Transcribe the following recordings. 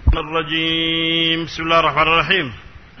الرجيم بسم الله الرحمن الرحيم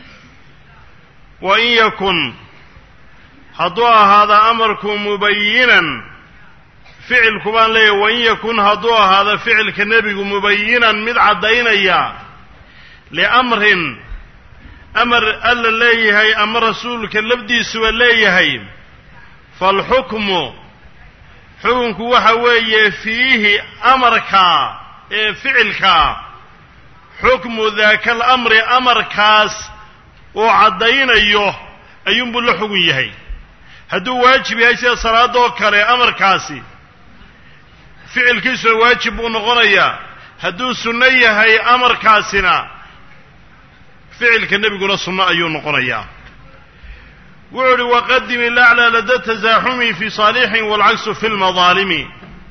وإن يكن hadduu ahaada amarku mubayinan ficilku baan leeyahy wain yakun hadduu ahaada ficilka nebigu mubayinan mid caddaynaya liamrin amar alla leeyahay ama rasuulka lafdiisuba leeyahay faalxukmu xukunku waxa weeye fiihi amarkaa ee ficilkaa xukmu daaka alamri amarkaas uu caddaynayo ayuunbuu la xugun yahay hadduu waajib yahay sida salaadoo kale amarkaasi ficilkiisuna waajib buu noqonayaa hadduu sunno yahay amarkaasina ficilka nebiguna sunno ayuu noqonayaa wuxuu uhi waqadim ilaclaa lada tasaaxumi fi saalixin waalcagsu fi lmadaalimi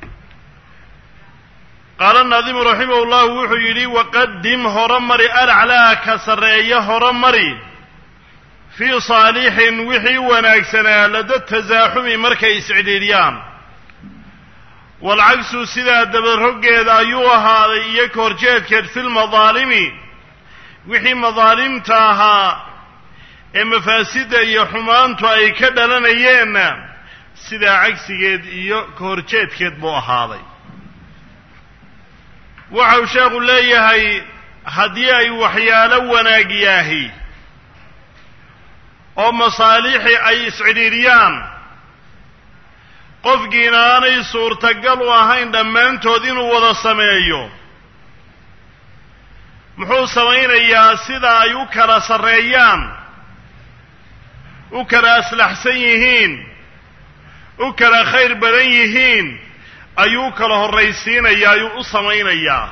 qaala naadimu raximah llahu wuxuu yidhi waqadim horomari alaclaa ka sarreeya horomari fii saalixin wixii wanaagsanaa lada tasaaxumi markay iscidhiidhiyaan waalcagsu sidaa dabaroggeeda ayuu ahaaday iyo ka horjeedkeed fi lmadaalimi wixii madaalimta ahaa ee mafaasidda iyo xumaantu ay ka dhalanayeenna sidaa cagsigeed iyo ka horjeedkeed buu ahaaday waxau sheekhu leeyahay haddii ay waxyaalo wanaag yaahi oo masaalixi ay iscidhiidhiyaan qofkiina aanay suurtagal u ahayn dhammaantood inuu wada sameeyo muxuu samaynayaa sida ay u kala sarreeyaan u kala aslaxsan yihiin u kala khayr badan yihiin ayuu u kala horraysiinayaa ayuu u samaynayaa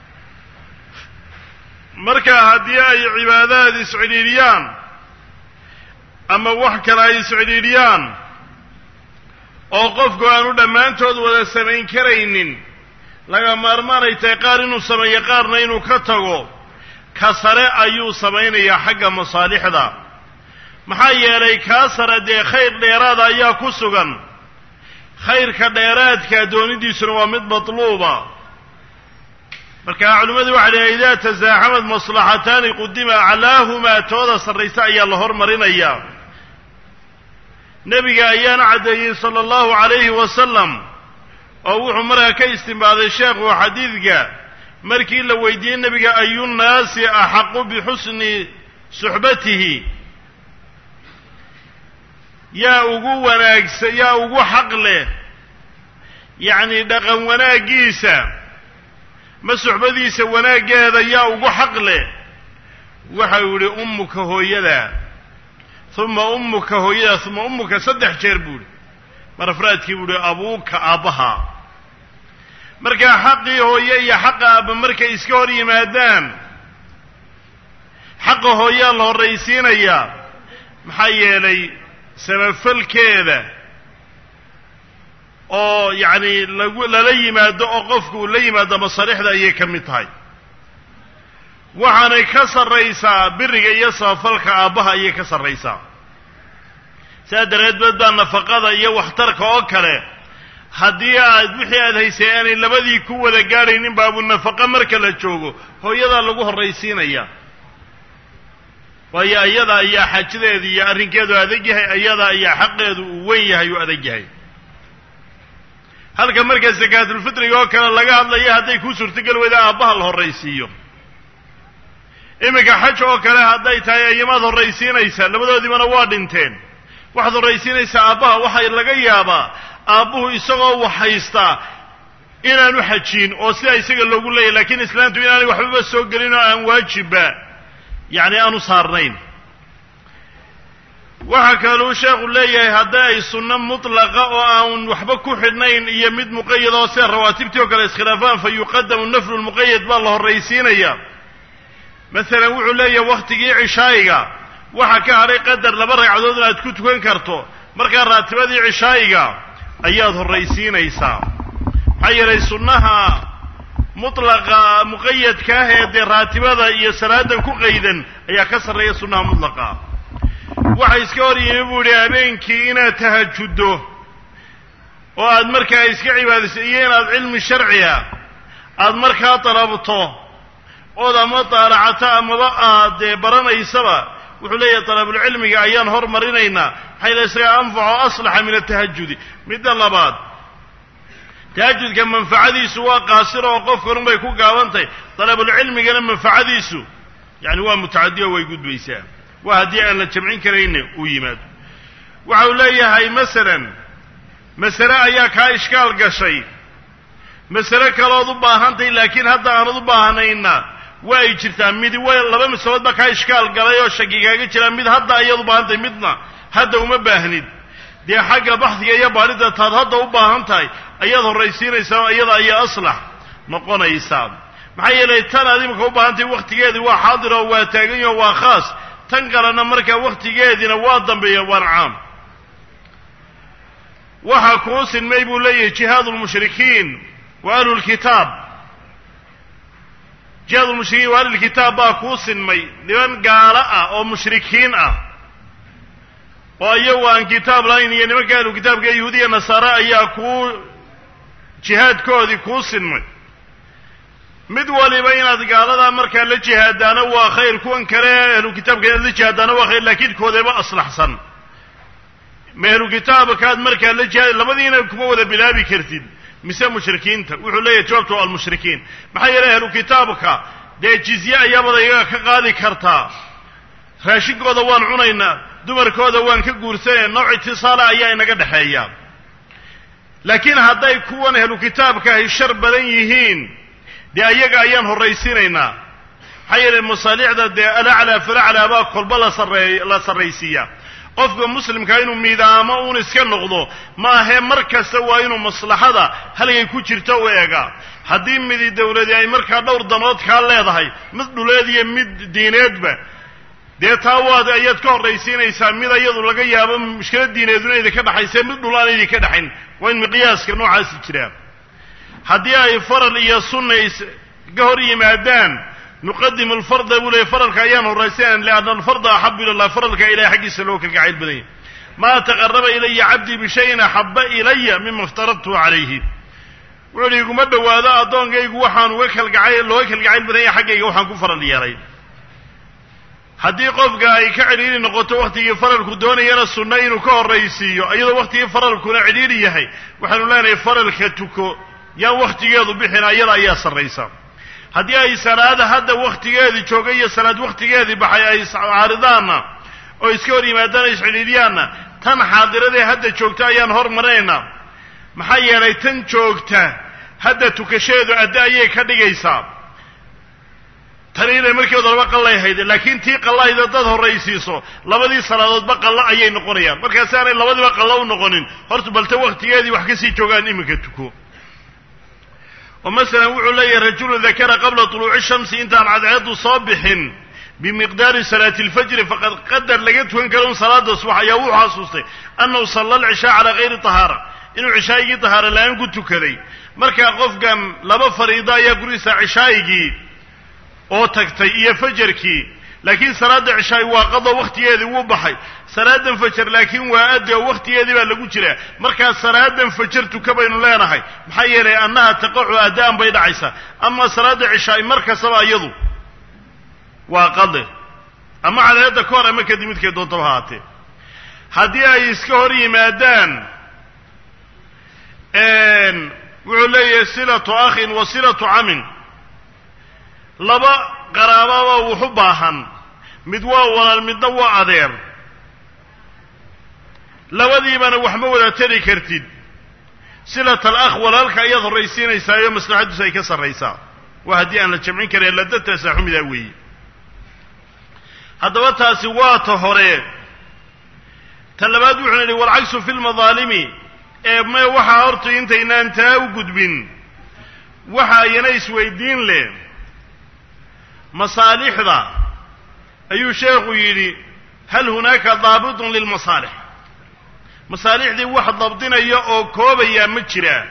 marka haddii ay cibaadaad iscidhiidhiyaan ama wax kale ay iscidhiidhiyaan oo qofku aanu dhammaantood wada samayn karaynin laga maarmaanay tahay qaar inuu sameeyo qaarna inuu ka tago ka sare ayuu samaynayaa xagga masaalixda maxaa yeelay kaa sare dee khayr dheeraada ayaa ku sugan khayrka dheeraadka doonidiisuna waa mid matluuba marka culimmadu waxay dhahen idaa tasaaxamad maslaxataani qudima aclaahumaa tooda sarraysa ayaa la hormarinayaa nebiga ayaana caddeeyey sala allahu calayhi wasalam oo wuxuu markaa ka istimbaaday sheekhu xadiidka markii la weydiiyey nebiga ayunnaasi axaqu bixusni suxbatihi yaa ugu wanaagsa yaa ugu xaq leh yacni dhaqan wanaaggiisa ma suxbadiisa wanaaggeeda yaa ugu xaq leh waxau yidhi ummuka hooyada uma ummuka hooyada uma ummuka saddex jeer buu ihi marafraadkii buu ihi abuuka aabbaha markaa xaqii hooye iyo xaqa aabba markay iska hor yimaadaan xaqa hooyaa la horraysiinayaa maxaa yeelay samafalkeeda oo yacni lagu lala yimaado oo qofku uu la yimaado masaalixda ayay ka mid tahay waxaanay ka sarraysaa biriga iyo samafalka aabbaha ayay ka sarraysaa sidaa dareedbeed baa nafaqada iyo waxtarka oo kale haddii aad wixii aad haysay aanay labadii ku wada gaadhaynin baabu nafaqo marka la joogo hooyadaa lagu horraysiinaya waayo iyada ayaa xaajadeedu iyo arrinkeedu adag yahay iyada ayaa xaqeedu uu weyn yahay uu adag yahay halka marka sakaatulfitriga oo kale laga hadlaya hadday kuu suurtogeli weyda aabbaha la horraysiiyo iminka xaj oo kale hadday tahay ayamaad horraysiinaysaa labadoodiibana waa dhinteen waxaad horraysiinaysaa aabbaha waxaa laga yaabaa aabbuhu isagoo wax haystaa inaanu xajiin oo sidaa isaga loogu leeyahy lakiin islaantu inaanay waxbaba soo gelin oo aan waajibba yacni aanu saarnayn waxaa kaluu sheekhu leeyahay hadday ay sunno mutlaqa oo aan waxba ku xidhnayn iyo mid muqayad oo sida rawaatibtii oo kale iskhilaafaan fa yuqadamu naflu lmuqayad baa la horraysiinaya masalan wuxuu leeyahay wakhtigii cishaayiga waxaa ka hadhay qadar laba ragcadood inaad ku tukan karto markaa raatibadii cishaayiga ayaad horraysiinaysaa maxaa yeelay sunnaha mutlaqa muqayadka ah ee dee raatibada iyo salaadan ku qaydan ayaa ka sarreeya sunnaha mutlaqa waxa iska hor yimi buu idhi habeenkii inaad tahajuddo oo aad markaa iska cibaadayso iyo inaad cilmi sharciga aada markaa dalabto ood ama daalacato amaba aad dee baranaysaba wuxuu leeyahay dalabulcilmiga ayaan hormarinaynaa maxay la isaga anfaco aslaxa min atahajudi midda labaad tahajudka manfacadiisu waa qaasira oo qofkanun bay ku gaaban tahay dalabulcilmigana manfacadiisu yani waa mutacadiyo way gudbaysaa waa haddii aan la jamcin karayna uu yimaado waxa uu leeyahay masalan masale ayaa kaa ishkaal gashay masale kalood u baahantahy laakiin hadda aanad u baahanayna waa ay jirtaa midi way laba masalood baa kaa ishkaal galay oo shaki kaaga jiraa mid hadda ayaad u baahan tahay midna hadda uma baahnid dee xagga baxdiga iyo baadhida taad hadda u baahan tahay ayaad horraysiinaysaa iyada ayaa aslax noqonaysaa maxaa yeelay tan aad imika u baahan tahay wakhtigeedii waa xaadir oo waa taagan yaho waa khaas tan kalena markaa wakhtigeediina waa dambeeya waana caam waxaa kuu sinmay buu leeyahay jihaadu lmushrikiin wa ahlulkitaab jihaadu lmushrikiin wa ahlulkitaab baa kuu sinmay niman gaalo ah oo mushrikiin ah oo iyagu aan kitaab lahayn iyo nimanka ahlu kitaabka yahuudiya nasaare ayaa kuu jihaadkoodii kuu sinmay mid waliba inaad gaaladaa markaa la jihaadaana waa khayr kuwan kale ahlu kitaabka inaad la jihaadaana waa khayr laakiin koodeba aslaxsan ma ahlu kitaabkaad markaa la jihaad labadiina kuma wada bilaabi kartid mise mushrikiinta wuxuu leeyahay jawaabtu waa almushrikiin maxaa yeelay ahlu kitaabka dee jizye ayaabada iyaga ka qaadi kartaa raashinkooda waan cunaynaa dumarkooda waan ka guursanayna nooc itisaala ayaa inaga dhexeeya laakiin hadday kuwan ahlu kitaabka ahy shar badan yihiin dee ayaga ayaan horraysiinaynaa maxaa yeelay masaalixda dee alaclaa falaclaa baa kolba la sarreey la sarraysiiyaa qofka muslimkaa inuu miidaamo uun iska noqdo ma ahee mar kasta waa inuu maslaxada halgay ku jirto u eegaa haddii midi dawladi ay markaa dhowr danood kaa leedahay mid dhuleed iyo mid diineedba dee taa waad ayaad ka horraysiinaysaa mid ayadu laga yaabo mushkilad diineeduna idinka dhexayse mid dhul aan idinka dhexayn waa in miqyaaska noocaasi jiraa haddii ay faral iyo sunna iska hor yimaadaan nuqadimu alfarda buu leeyay faralka ayaan horraysanan lianna alfarda axabu ila allah faralka ilahay xaggiisa loo kalgacayl badan yahy maa taqaraba ilaya cabdii bishayin axaba ilaya mima iftaradtuhu calayhi wuxuu uhi iguma dhowaado addoonkaygu waxaan uga kalgacay looga kalgacayl badan yahay xaggayga waxaan ku faral yeelay haddii qofka ay ka cidhiiri noqoto wakhtigii faralku doonayana sunno inuu ka horraysiiyo iyadoo wakhtigii faralkuna cidhiiri yahay waxaanu leenahay faralka tuko yaan wakhtigeedu bixin ayada ayaa sarraysa haddii ay salaada hadda wakhtigeedii joogay iyo salaad wakhtigeedii baxay ay caaridaanna oo iska hor yimaadaan ay iscidhiidhiyaanna tan xaadiradee hadda joogta ayaan hormarinaynaa maxaa yeelay tan joogta hadda tukashadeedu adda ayay ka dhigaysaa tani inay markeedu laba qallay hayde laakiin tii qallahayda dad horraysiiso labadii salaadoodba qallo ayay noqonayaan markaasi aanay labadiiba qallo u noqonin horta balte wakhtigeedii wax kasii joogaan iminka tuko oo masalan wuxuu leeyahay rajulun dakara qabla tuluuci shamsi intaan cadceedu soo bixin bimiqdaari salaati alfajri faqad qadar laga tukan karo un salaada subax ayaa wuxuu xasuustay annahu salla alcishaa calaa hayri tahaara inuu cishaa'igii tahaara la-aan ku tukaday markaa qofkan laba fariido ayaa gurigiisa cishaa'igii oo tagtay iyo fajarkii laakiin salaadda cishaay waa qado wakhtigeedii wuu baxay salaadan fajar laakiin waa addi oo wakhtigeedii baa lagu jiraa markaa salaadan fajar tuka baynu leenahay maxaa yeelay annaha taqacu adda'an bay dhacaysaa ama salaadda cishaay mar kastaba iyadu waa qade ama cadaayadda ka hor ama kadib midkay doontaba haatee haddii ay iska hor yimaadaan wuxuu leeyahay silatu akhin wa silatu camin laba qaraababa wuxu baahan mid waa walaal midna waa adeer labadiibana wax ma wada tari kartid silat alakh walaalka ayaad horraysiinaysaayo maslaxaddiisu ay ka sarraysaa waa haddii aan la jamcin karin ladda tasaaxumidaa weeye haddaba taasi waa ta hore ta labaad wuxuuna yidhi walcagsu fi lmadaalimi ee me waxaa horta intaynaan taa u gudbin waxa ayana isweydiin leh masaalixda ayuu sheekhu yidhi hal hunaaka daabitun lilmasaalix masaalixdii wax dabdinaya oo koobaya ma jiraa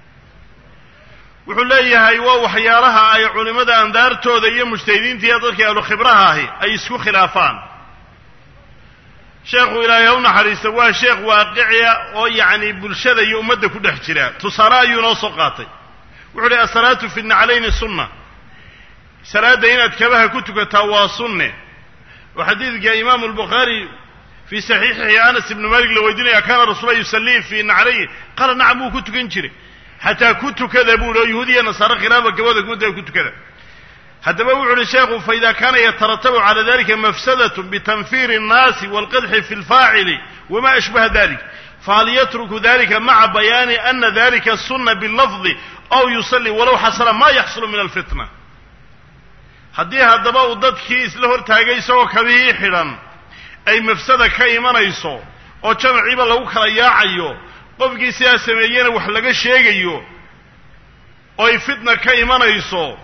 wuxuu leeyahay waa waxyaalaha ay culimmada andaartooda iyo mujtahidiinta iyo dadkii ahlu khibraha ahi ay isku khilaafaan sheekhu ilaahay ha u naxariista waa sheekh waaqiciya oo yacni bulshada iyo ummadda ku dhex jira tusaale ayuu noo soo qaatay wuxuu uhi asalaatu fi naclayni sunna salaadda inaad kabaha ku tukataa waa sunne oo xadiidka imaamu albukhaari fii saxiixihi anas ibnu malik la weydiinaya kaana rasuula yusallii fii naclayhi qaala nacam wuu ku tukan jiray xataa ku tukada buu hi oo yahuudiya nasaare khilaafa kabada kumada ku tukada haddaba wuxu uhi sheekhu faida kaana yataratabu cala dalika mafsadat bitanfiiri الnaasi wاlqadxi fi اlfaacili wama ashbaha dalik fahal yatruku dalika maca bayaani ana dalika suna bilafdi aw yusalli walow xasala ma yaxsulu min alfitna haddii haddaba uu dadkii isla hortaagay isagoo kabihii xidhan ay mafsada ka imanayso oo jamaciiba lagu kala yaacayo qofkii sidaa sameeyena wax laga sheegayo oo ay fitna ka imanayso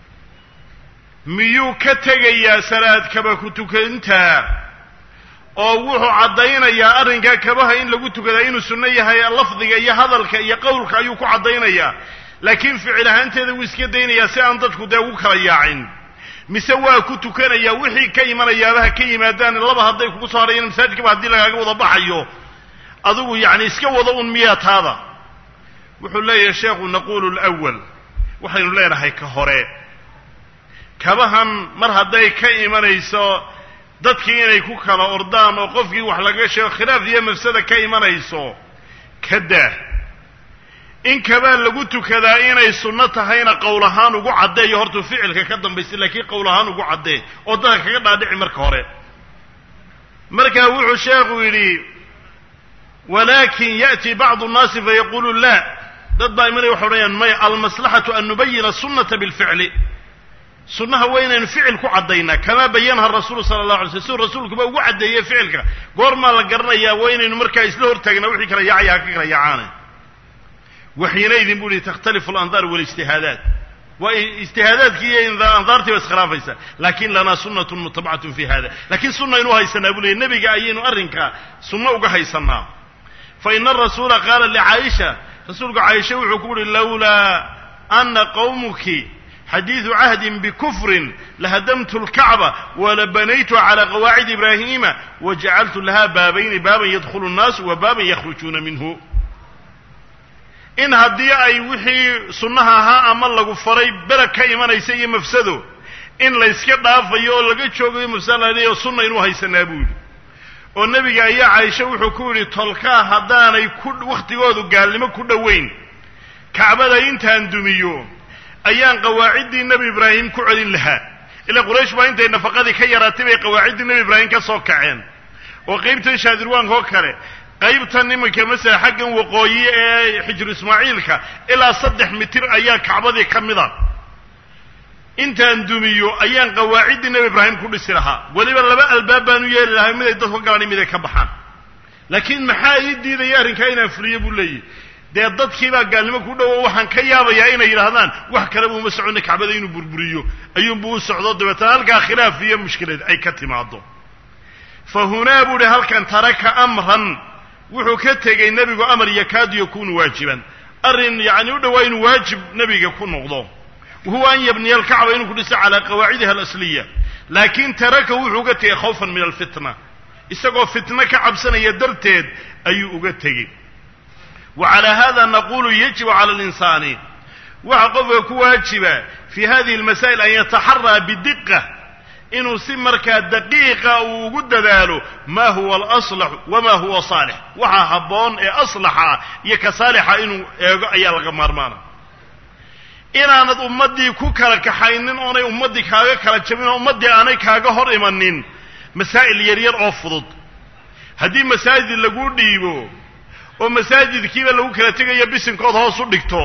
miyuu ka tegayaa salaad kaba ku tukantaa oo wuxuu caddaynayaa arrinkaa kabaha in lagu tukadaa inuu sunno yahay lafdiga iyo hadalka iyo qowlka ayuu ku caddaynayaa laakiin ficil ahaanteeda wuu iska daynayaa si aan dadku dee ugu kala yaacin mise waa ku tukanayaa wixii ka imanayaabaha ka yimaadaan laba hadday kugu soo harayeen masaajidkaba haddii lagaaga wada baxayo adigu yacni iska wada un miyaa taada wuxuu leeyahay sheekhu naqulu lwal waxaynu leenahay ka hore kabahan mar hadday ka imanayso dadkii inay ku kala ordaan oo qofkii wax laga sheego khilaaf iyo mafsada ka imanayso ka daa in kabaa lagu tukadaa inay sunno tahayna qowl ahaan ugu caddeeyo hortuu ficilka ka dambaysa laakiin qowl ahaan ugu caddee oo dadka kaga dhaadhici marka hore markaa wuxuu sheekhu yidhi walakin ya'ti bacdu nnaasi fayaqulu la dad baa imanaya waxay odhanayaan maya almaslaxatu an nubayina sunnata bilficli sunnaha waa inaynu ficil ku caddaynaa kamaa bayanaha rasuulu sala allah alay sl siduu rasuulkuba ugu caddeeyey ficilka goormaa la garanayaa waa inaynu markaa isla hortaagnaa wixii kala yaacaya ha ka kala yaacaana waxiinaydin bu uhi takhtalifu alandaar walijtihaadaat waa ijtihaadaadkii iyo andaartii ba iskhilaafaysa lakin lanaa sunnatun mutabacatun fi hada lakiin sunnaynu haysanaa buu leeyay nebiga ayaynu arrinka sunno uga haysanaa fa ina arasuula qaala licaaisha rasuulku caaisha wuxuu ku uhi lawlaa ana qawmuki xadiidu cahdin bikufrin lahadamtu lkacba walabanaytu cala qawaacid ibraahima wajacaltu laha baabayni baaban yadkhulu nnaasu wa baaban yakhrujuuna minhu in haddii ay wixii sunnaha ahaa ama lagu faray bereg ka imanaysa iyo mafsado in layska dhaafayo oo laga joogayo mafsado sunna inuu haysanaa buu yidhi oo nebiga ayaa caaisha wuxuu ku yidhi tolkaa haddaanay ku wakhtigoodu gaalnimo ku dhowayn kacbada intaan dumiyo ayaan qawaaciddii nebi ibraahim ku celin lahaa ilaa quraysh baa intay nafaqadii ka yaraatay bay qawaaciddii nebi ibraahim ka soo kaceen oo qaybtan shaadirwaanka oo kale qaybtan iminka masala xaggan waqooyi ee xijru ismaaciilka ilaa saddex mitir ayaa kacbadii ka mid a intaan dumiyo ayaan qawaaciddii nebi ibraahim ku dhisi lahaa weliba laba albaab baan u yeeli lahaa mid ay dadku galaan mid ay ka baxaan laakiin maxaa ii diidaya arrinkaa inaan fuliyo buu leeyahy dee dadkiibaa gaalnimo ku dhowo waxaan ka yaabayaa inay yidhaahdaan wax kaleba uma soconna kacbada inuu burburiyo ayuunbuu u socdo dabeetana halkaa khilaaf iyo mushkilad ay ka timaado fa hunaa buu hi halkan taraka amran wuxuu ka tegey nebigu amar yakaadu yakunu waajiban arrin yacni u dhowaa inuu waajib nebiga ku noqdo wahuwa an yabniya alkacba inuu ku dhiso calaa qawaacidiha alasliya laakiin taraka wuxuu uga tegey khawfan min alfitna isagoo fitno ka cabsanaya darteed ayuu uga tegey wa calaa hada naqulu yajibu cala alinsaani waxa qofka ku waajiba fi hadihi almasaa'il an yataxaraa bidiqa inuu si markaa daqiiqa uu ugu dadaalo ma huwa alaslaxu wama huwa saalix waxa habboon ee aslaxa iyo ka saalixa inuu eego ayaa laga maarmaana inaanad ummaddii ku kala kaxaynin oonay ummaddii kaaga kala jabin oo ummaddii aanay kaaga hor imanin masaa'il yaryar oo fudud haddii masaajid lagu dhiibo oo masaajidkiiba lagu kala tegayo bisinkood hoos u dhigto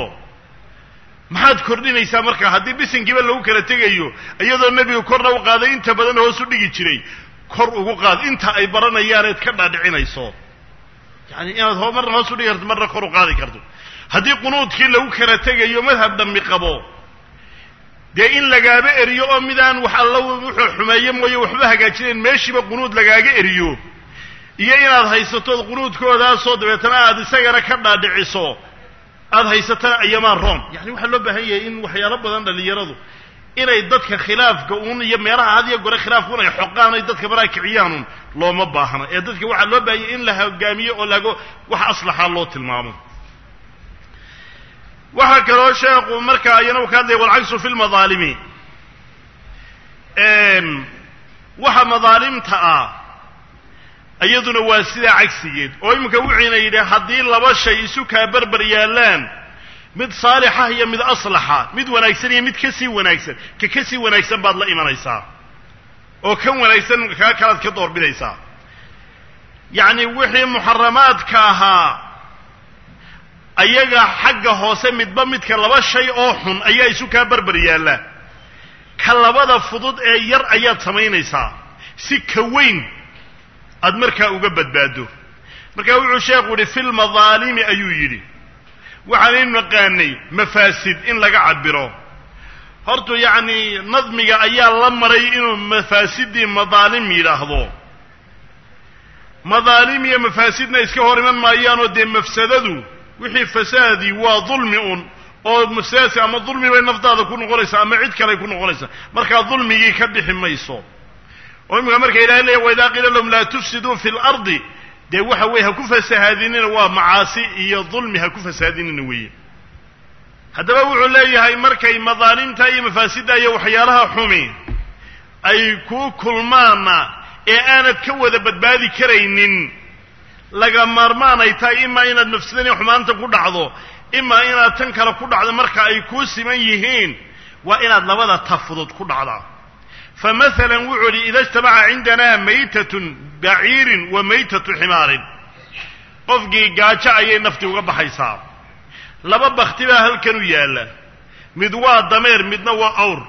maxaad kordhinaysaa markaa haddii bisinkiiba lagu kala tegayo iyadoo nebigu korna u qaaday inta badan hoos u dhigi jiray kor ugu qaad inta ay baranayaaneed ka dhaadhicinayso yani inaad marna hoos u dhigi karto marna kor u qaadi karto haddii qunuudkii lagu kala tegayo madhab dhammi qabo dee in lagaaba eriyo oo midaan wax alla wuxuu xumeeye mooye waxba hagaajinayn meeshiiba qunuud lagaaga eriyo iyo inaad haysatood qunuudkoodaasoo dabeetana aad isagana ka dhaadhiciso aada haysatana ayamaan rom yani waxaa loo baahan yahay in waxyaalo badan dhalinyaradu inay dadka khilaafka uun iyo meelaha had iyo gore khilaafka un ay xoqaan ay dadka maraa kiciyaanun looma baahna ee dadka waxaa loo baahan yahay in la hogaamiyo oo lago wax aslaxa loo tilmaamo waxaa kaloo sheekhu markaa iyana u ka hadlaya walcagsu fi lmadaalimi waxa madaalimta ah iyaduna waa sidaa cagsigeed oo iminka wuxuuna yidhi haddii laba shay isu kaa berber yaallaan mid saalixa iyo mid aslaxa mid wanaagsan iyo mid ka sii wanaagsan ka ka sii wanaagsan baad la imanaysaa oo kan wanaagsan kaa kalaad ka doorbidaysaa yacni wixii muxaramaadka ahaa ayaga xagga hoose midba midka laba shay oo xun ayaa isu kaa berber yaalla ka labada fudud ee yar ayaad samaynaysaa si ka weyn aad markaa uga badbaado markaa wuxuu sheekhu yidhi fi lmadaalimi ayuu yidhi waxaanaynu naqaanay mafaasid in laga cabiro hortu yacni nadmiga ayaa la maray inuu mafaasidii madaalim yidhaahdo madaalim iyo mafaasidna iska hor iman maayaanoo dee mafsadadu wixii fasaadii waa dulmi un oo mafsadasi ama dulmi bay naftaada ku noqonaysaa ama cid kaley ku noqonaysaa markaa dulmigii ka bixi mayso oo imika marka ilahay leeya waidaa qiila lahum laa tufsiduu fi lardi dee waxa weye ha ku fasahaadinina waa macaasi iyo dulmi ha ku fasahaadinina weeye haddaba wuxuu leeyahay markay madaalimta iyo mafaasidda iyo waxyaalaha xumi ay ku kulmaana ee aanad ka wada badbaadi karaynin laga maarmaan ay tahay imaa inaad mafsadani xumaanta ku dhacdo imaa inaad tan kale ku dhacdo marka ay kuu siman yihiin waa inaad labada ta fudud ku dhacdaa fa masalan wuxuu idhi ida ijtamaca cindanaa maytatun baciirin wa maytatu ximaarin qofkii gaajo ayay nafti uga baxaysaa laba bakti baa halkan u yaalla mid waa dameer midna waa awr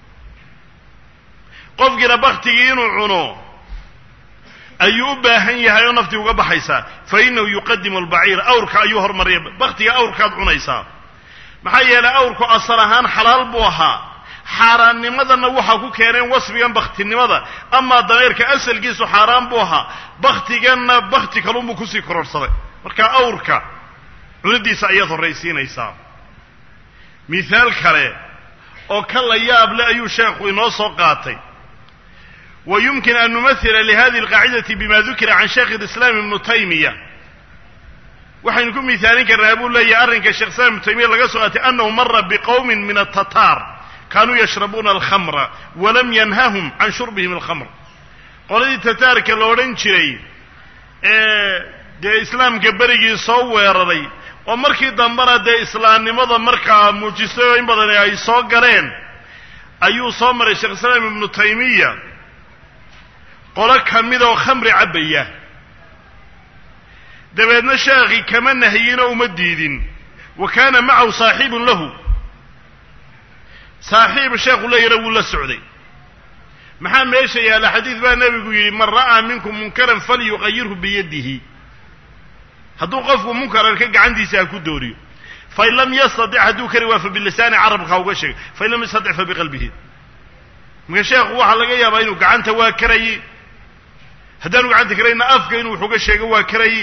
qofkiina baktigii inuu cuno ayuu u baahan yahay oo naftii uga baxaysaa fa innahu yuqadimu albaciir awrka ayuu hormaraya baktiga awrkaad cunaysaa maxaa yeelay awrku asal ahaan xalaal buu ahaa xaaraannimadana waxaa ku keeneen wasfigan baktinimada amaa dameerka asalkiisu xaaraan buu ahaa baktiganna bakti kalunbuu kusii kororhsaday marka awrka cunidiisa ayaad horraysiinaysaa mithaal kale oo ka la yaab le ayuu sheekhu inoo soo qaatay wa yumkin an numahila lihadihi alqaacidati bima dukira can sheikh alislaam ibnu taymiya waxaynu ku mihaalin karnaa buu leeyahay arrinka sheekh islam ibnu taymiya laga soo qaatay annahu mara biqowmin min atataar kaanuu yashrabuuna alkhamra walam yanhahum can shurbihim alkhamr qoladii tataarka la odhan jiray ee dee islaamka berigii soo weeraray oo markii dambena dee islaamnimada markaa muujistay oo in badan ay soo galeen ayuu soo maray sheekh islaam ibnu taymiya qolo ka mid oo khamri cabbaya dabeedna sheekhi kama nahiyinoo uma diidin wa kaana macahu saaxiibun lahu saaxiib sheekhu leeyana wuu la socday maxaa meesha yaalla xadiid baa nebigu yidhi man ra'aa minkum munkaran falyuqayirhu biyadihi hadduu qofku munkararka gacantiisa ha ku dooriyo fain lam yastatic hadduu kari waa fa bilisaani carabka ha uga sheegay fain lam yastatic fa biqalbihi marka sheekhu waxaa laga yaabaa inuu gacanta waa karayi haddaanu gacanta karayna afka inuu wax uga sheego waa karayi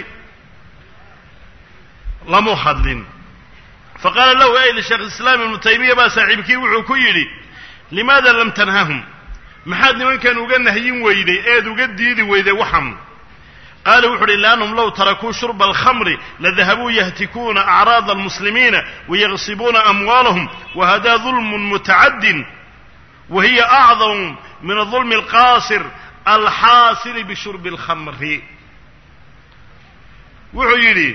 lamu hadlin faqaala lahu ayl sheekh islaam ibnu taymiya baa saaxiibkii wuxuu ku yidhi limaada lam tanhahum maxaad nimankan uga nahyin weyday eed uga diidi weyday waxan qaala wuxu uhi liannahum low tarakuu shurba alkhamri ladahabuu yahtikuuna acraada almuslimiina wayaqsibuuna amwaalahum wahadaa dulmun mutacadin wa hiya acdamu min adulmi alqaasir alxaasili bishurbi alkhamri wuxuu yidhi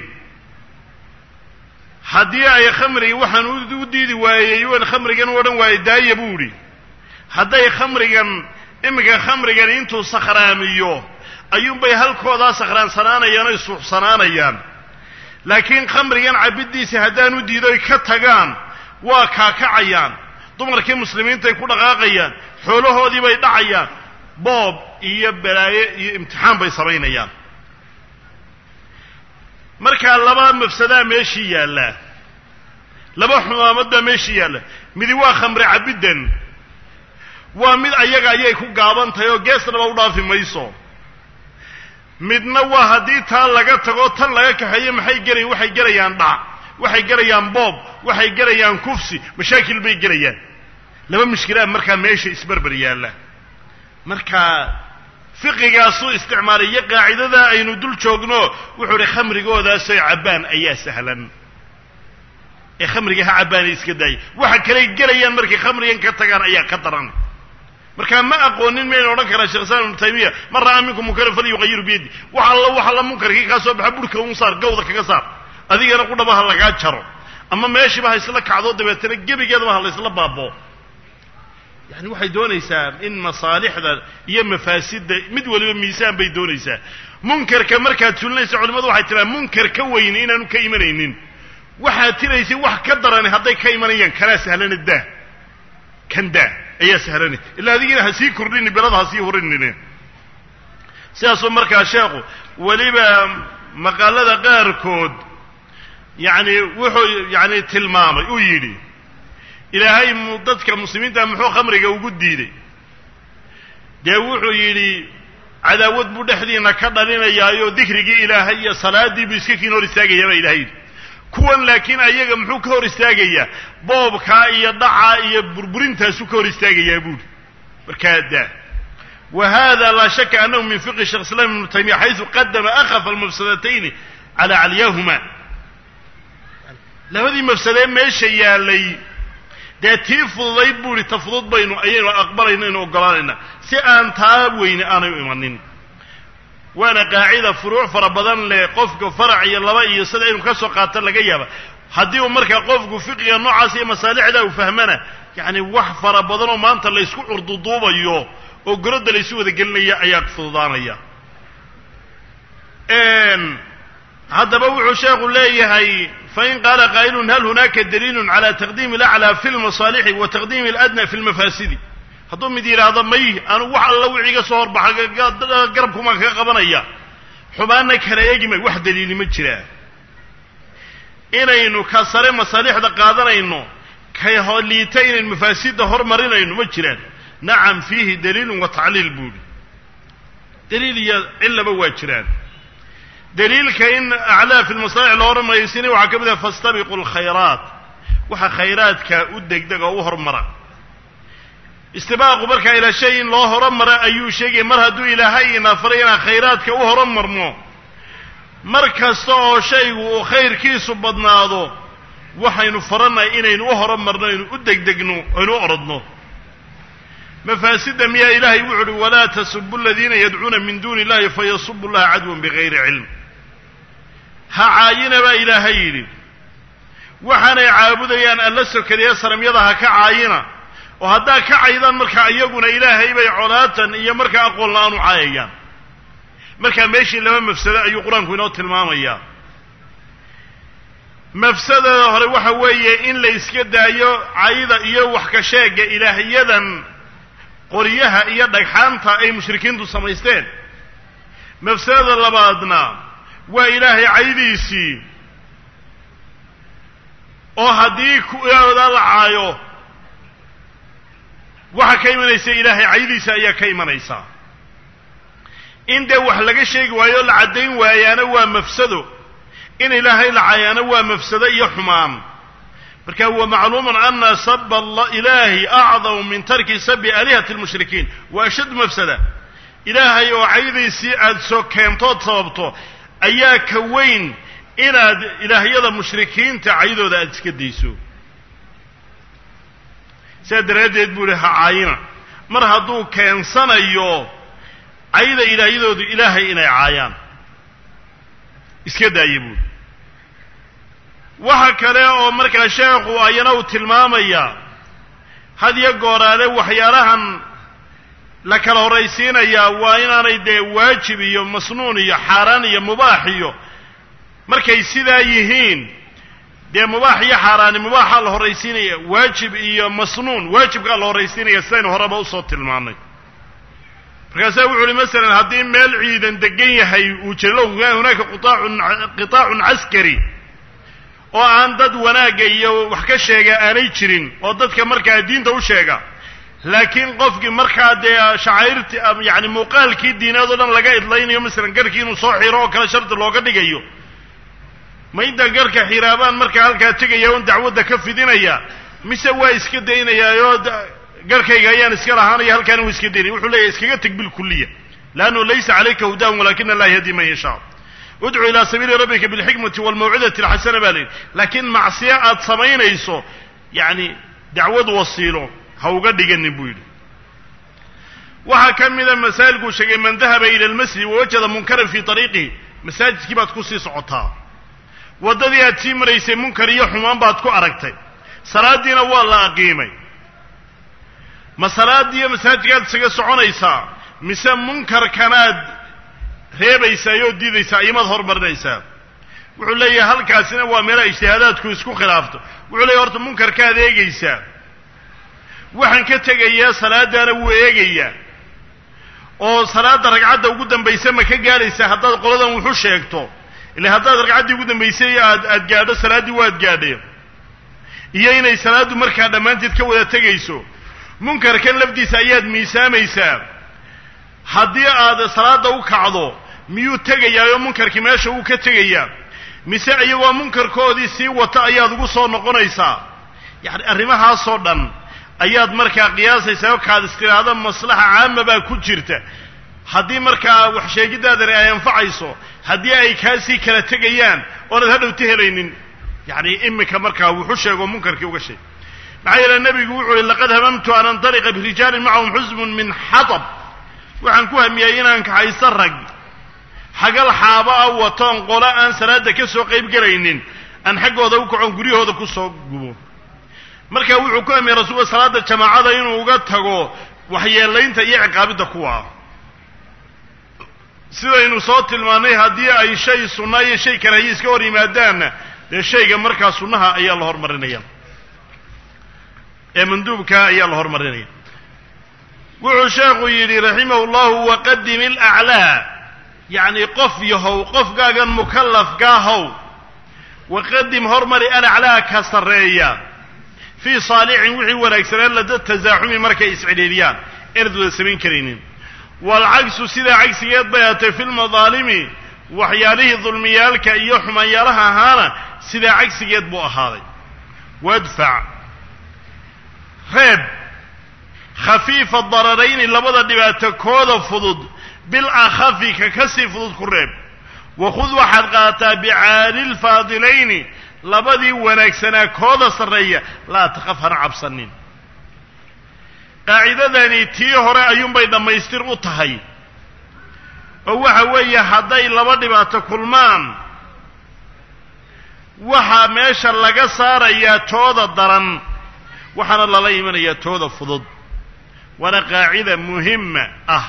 haddii ay khamrigi waxaan u diidi waayey waan khamrigan u odhan waayey daaya buu idhi hadday khamrigan iminka khamrigan intuu sakhraamiyo ayuunbay halkoodaa sakhraansanaanayaan oy suuxsanaanayaan laakiin khamrigan cabiddiisa haddaan u diido oy ka tagaan waa kaakacayaan dumarkii muslimiintay ku dhaqaaqayaan xoolahoodii bay dhacayaan boob iyo balaaye iyo imtixaan bay samaynayaan markaa laba mafsadaa meeshii yaallaa laba xumaamad baa meeshii yaalla midi waa khamre cabiddan waa mid ayaga ayay ku gaaban tahay oo geesnaba u dhaafi mayso midna waa haddii taa laga tago tan laga kaxeeyo maxay gelayan waxay gelayaan dhac waxay gelayaan boob waxay gelayaan kufsi mashaakil bay gelayaan laba mushkilaad markaa meesha isberber yaalla markaa fiqigaasuu isticmaalay iyo qaacidadaa aynu dul joogno wuxuu uhi khamrigoodaasoo cabbaan ayaa sahlan ee khamriga ha cabbaanay iska daaya waxa kaley gelayaan markay khamrigan ka tagaan ayaa ka daran markaa ma aqoonin maynu odhan karaa shekh islam ibnu taymiya man ra'aa minkum munkaran falyuqayiru biyadi wax alla wax alla munkarkii kaa soo baxa burhka un saar gawda kaga saar adigana qudhaba ha lagaa jaro ama meeshiiba ha isla kacdo dabeetana gebigeedaba ha la isla baabo yani waxay doonaysaa in masaalixda iyo mafaasidda mid waliba miisaan bay doonaysaa munkarka markaad sulinaysa culimadu waxay tiraa munkar ka weyni inaanu ka imanaynin waxaad tiraysay wax ka darani hadday ka imanayaan kanaa sahlana daa kan daa ayaa sahlana ilaa adigina ha sii kordhini belada ha sii hurinine sidaasuu markaa sheekhu weliba maqaalada qaarkood yacni wuxuu yani tilmaamay uu yidhi ilaahay mu dadka muslimiinta muxuu khamriga ugu diiday dee wuxuu yidhi cadaawad buu dhexdiina ka dhalinayaayo dikrigii ilaahay iyo salaadii buu iska kiin hor istaagayaa baa ilahay yidhi kuwan laakiin ayaga muxuu ka hor istaagayaa boobkaa iyo dhacaa iyo burburintaasuu ka hor istaagayaa buuhi markaa daa wa hada laa shaka annahu min fiqhi shekh islam ibnu taymiya xaysu qadama akhafa almafsadatayni calaa calyahuma labadii mafsadee meesha yaalay dee tii fududayd buu ihi ta fudud baynu ayaynu aqbalayna aynu ogolaanayna si aan taa weyne aanay u imanin waana qaacida furuuc fara badan leh qofka farac iyo laba iyo sida inuu ka soo qaato laga yaaba haddii uu markaa qofku fiqiga noocaas iyo masaalixda uu fahmana yacni wax fara badan oo maanta laysku curduduubayo oo gorodda laysu wada gelinaya ayaa fududaanaya haddaba wuxuu sheekhu leeyahay fain qaala qaa'ilun hal hunaaka daliilun cala taqdiimi alaclaa fi lmasaalixi wa taqdiimi aladna fi lmafaasidi hadduu mid yidhaahdo may anugu wax alla wixii ga soo horbaxa garabkumaan kaga qabanaya xumaanna kala eegi may wax daliili ma jiraa inaynu ka sare masaalixda qaadanayno kay liita inaynu mafaasidda hormarinayno ma jiraan nacam fiihi daliilun wa tacliil buuhi daliil iyo cillaba waa jiraan daliilka in aclaa fi lmasaalix loo hormaraysiina waxaa ka mid ah fastabiqu lkhayraat waxa khayraadka u degdeg oo u hormara istibaaqu markaa ilaa shay in loo horomara ayuu sheegaya mar hadduu ilaahay ina faray inaan khayraadka u horumarno mar kasta oo shaygu uu khayrkiisu badnaado waxaynu farannahay inaynu u horumarno aynu u degdegno aynu u orodno mafaasidda miyaa ilaahay wuxu uhi walaa tasubu aladiina yadcuuna min duuni illahi fayasubu llaha cadwan bigayri cilm ha caayina baa ilaahay yidhi waxaanay caabudayaan alla sokadiya saramyada ha ka caayina oo haddaa ka caydaan markaa iyaguna ilaahay bay colaatan iyo markaa aqoon la-aan u caayayaan markaa meeshii laba mafsado ayuu qur-aanku inoo tilmaamayaa mafsadada hore waxa weeye in la iska daayo cayda iyo wax ka sheega ilaahyadan qoryaha iyo dhagxaanta ay mushrikiintu samaysteen mafsadada labaadna waa ilaahay caydiisii oo haddii kuooda la caayo waxa ka imanaysa ilaahay caydiisa ayaa ka imanaysaa in dee wax laga sheegi waayo o la caddayn waayaana waa mafsado in ilaahay la caayaana waa mafsado iyo xumaan marka huwa macluumun ana saba ilaahi acdamu min tarki sabi aalihati lmushrikiin wa ashaddu mafsada ilaahay oo caydiisii aada soo keentood sababto ayaa ka weyn inaad ilaahyada mushrikiinta caydooda aada iska dayso sidaa daraaddeed buu ihi ha caayina mar hadduu keensanayo cayda ilaahyadoodu ilaahay inay caayaan iska daaya buuri waxa kale oo markaa sheekhu ayana uu tilmaamayaa had iyo gooraale waxyaalahan la kala horraysiinayaa waa inaanay dee waajib iyo masnuun iyo xaaraan iyo mubaax iyo markay sidaa yihiin dee mubaax iyo xaaraani mubaaxaa la horraysiinaya waajib iyo masnuun waajibkaa la horraysiinaya sidaynu horeba usoo tilmaannay markaasaa wuxu uhi masalan haddii meel ciidan degan yahay uu jiro hunaaka qitaacun qitaacun caskari oo aan dad wanaagga iyo wax ka sheega aanay jirin oo dadka markaa diinta u sheega laakiin qofkii markaa dee shacairti yani muuqaalkii diineed oo dhan laga idlaynayo masalan garhkii inuu soo xiro oo kale shardi looga dhigayo ma inta garhka xiraabaan markaa halkaa tegaya on dacwadda ka fidinaya mise waa iska daynayaayoo garhkayga ayaan iska lahaanaya halkaana uu iska daynaya wuxuu leeyahy iskaga teg bilkuliya leannu laysa calayka hudaahum walakina allah yahdi man yashaa udcu ilaa sabiili rabbika bilxikmati walmawcidati alxasana baa layidhi laakiin macsiyo aad samaynayso yacni dacwad wasiilo ha uga dhiganin buu yidhi waxaa ka mida masaa'ilkuu sheegay man dahaba ila almasjid wawajada munkaran fii ariiqihi masaajidkii baad ku sii socotaa waddadii aad sii maraysay munkar iyo xumaan baad ku aragtay salaaddiina waa la aqiimay ma salaadiiyo masaajidkaad isaga soconaysaa mise munkarkanaad reebaysaa oo diidaysaa imaad hormarinaysaa wuxuu leeyahay halkaasina waa meelaha ijtihaadaadku isku khilaafto wuxuu leeyahy horta munkarkaad eegaysaa waxaan ka tegayaa salaadaana wuu eegayaa oo salaadda ragcadda ugu dambaysa ma ka gaadhaysaa haddaad qoladan wuxu sheegto ila haddaad ragcaddii ugu dambaysay aad aad gaadho salaaddii waad gaadheen iyo inay salaaddu markaa dhammaanteed ka wada tegayso munkarkan lafdiisa ayaad miisaamaysaa haddii aad salaadda u kacdo miyuu tegayaa oo munkarkii meesha uu ka tegayaa mise iyagoo munkarkoodii sii wata ayaad ugu soo noqonaysaa yacni arrimahaasoo dhan ayaad markaa qiyaasaysaa oo kaad istiraado maslaxa caama baa ku jirta haddii markaa wax sheegiddaadani ay anfacayso haddii ay kaasii kala tegayaan oonaad hadhowta helaynin yacni iminka markaa wuxu sheego munkarkii uga sheeg maxaa yeele nebigu wuxuu uhi laqad hamamtu an antaliqa birijaalin macahum xusbun min xatab waxaan ku hamiyey inaan kaxaysto rag xagal xaaba a watoon qolo aan salaadda ka soo qayb gelaynin aan xaggooda u kacoon guryahooda ku soo gubo marka wuxuu ku hamiyey rasuulka salaadda jamaacada inuu uga tago waxyeelaynta iyo ciqaabidda kuwa sidaynu soo tilmaannay haddii ay shay sunna iyo shay karaahiye iska hor yimaadaanna dee shayga markaa sunnaha ayaa la hormarinaya ee manduubka ayaa la hormarinaya wuxuu sheekhu yidhi raximahu llahu waqadim ilaclaa yacni qof yahow qofkaagan mukallafkaahow waqadim hormari alaclaa ka sarreeya fii saalixin wixii wanaagsanaan lada tasaaxumi markay iscidhiidhiyaan inaad wada samayn karaynin waalcagsu sidaa cagsigeed bay aatay fi lmadaalimi waxyaalihii dulmiyaalka iyo xumaanyaalaha ahaana sidaa cagsigeed buu ahaaday wadfac reeb khafiifa dararayni labada dhibaato kooda fudud bil akhafi ka ka sii fudud ku reeb wakhud waxaad qaadataa bicaali lfaadilayni labadii wanaagsanaa kooda sarreeya laa taqaf hana cabsanin qaacidadani tii hore ayuunbay dhammaystir u tahay oo waxa weeye hadday laba dhibaato kulmaan waxaa meesha laga saarayaa tooda daran waxaana lala imanayaa tooda fudud waana qaacida muhima ah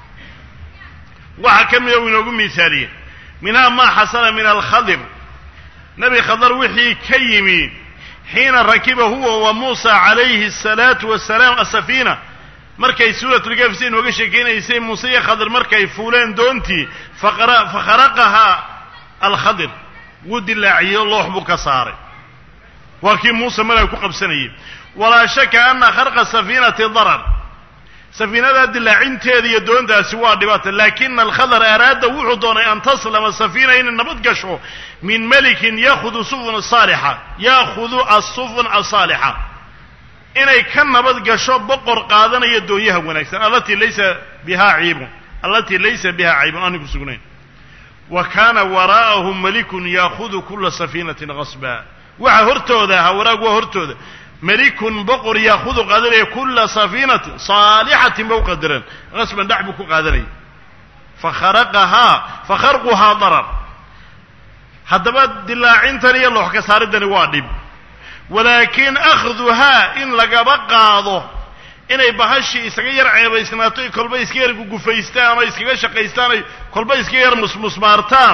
waxaa ka mida uu inoogu mihaaliye minhaa maa xasana min alkhadir nebi khadar wixii ka yimi xiina rakiba huwa wa muusa calayhi asalaatu wasalaam asafiina markay suuratulkafsi inooga sheekeynaysay muuse iyo khadir markay fuuleen doontii fakharaqahaa alkhadir wuu dilaaciyo loox buu ka saaray waa kii muuse malaga ku qabsanayay walaa shaka ana kharqa safiinati darar safiinadaa dilaacinteeda iyo doontaasi waa dhibaata laakina alkhadar araada wuxuu doonay an taslama safiina inay nabad gasho min melikin yaahudu sufun saalixa yaahudu asufun asaalixa inay ka nabad gasho boqor qaadanaya doonyaha wanaagsan allatii laysa bihaa ciibun allatii laysa biha caybun aani ku sugnayn wa kaana waraa'ahum malikun yaahudu kula safiinatin qasba waxa hortooda ahaa waraag waa hortooda melikun boqor yaahudu qaadanaya kula safiinatin saalixatin ba u qadaran qasban dhac buu ku qaadanaya fakharaqahaa fakharquhaa darar haddaba dilaacintan iyo loox ka saaridani waa dhib walaakin akhduhaa in lagaba qaado inay bahashii isaga yar ceebaysnaato ay kolba iska yar gugufaystaan ama iskaga shaqaystaan ay kolba iska yar musmusmaartaan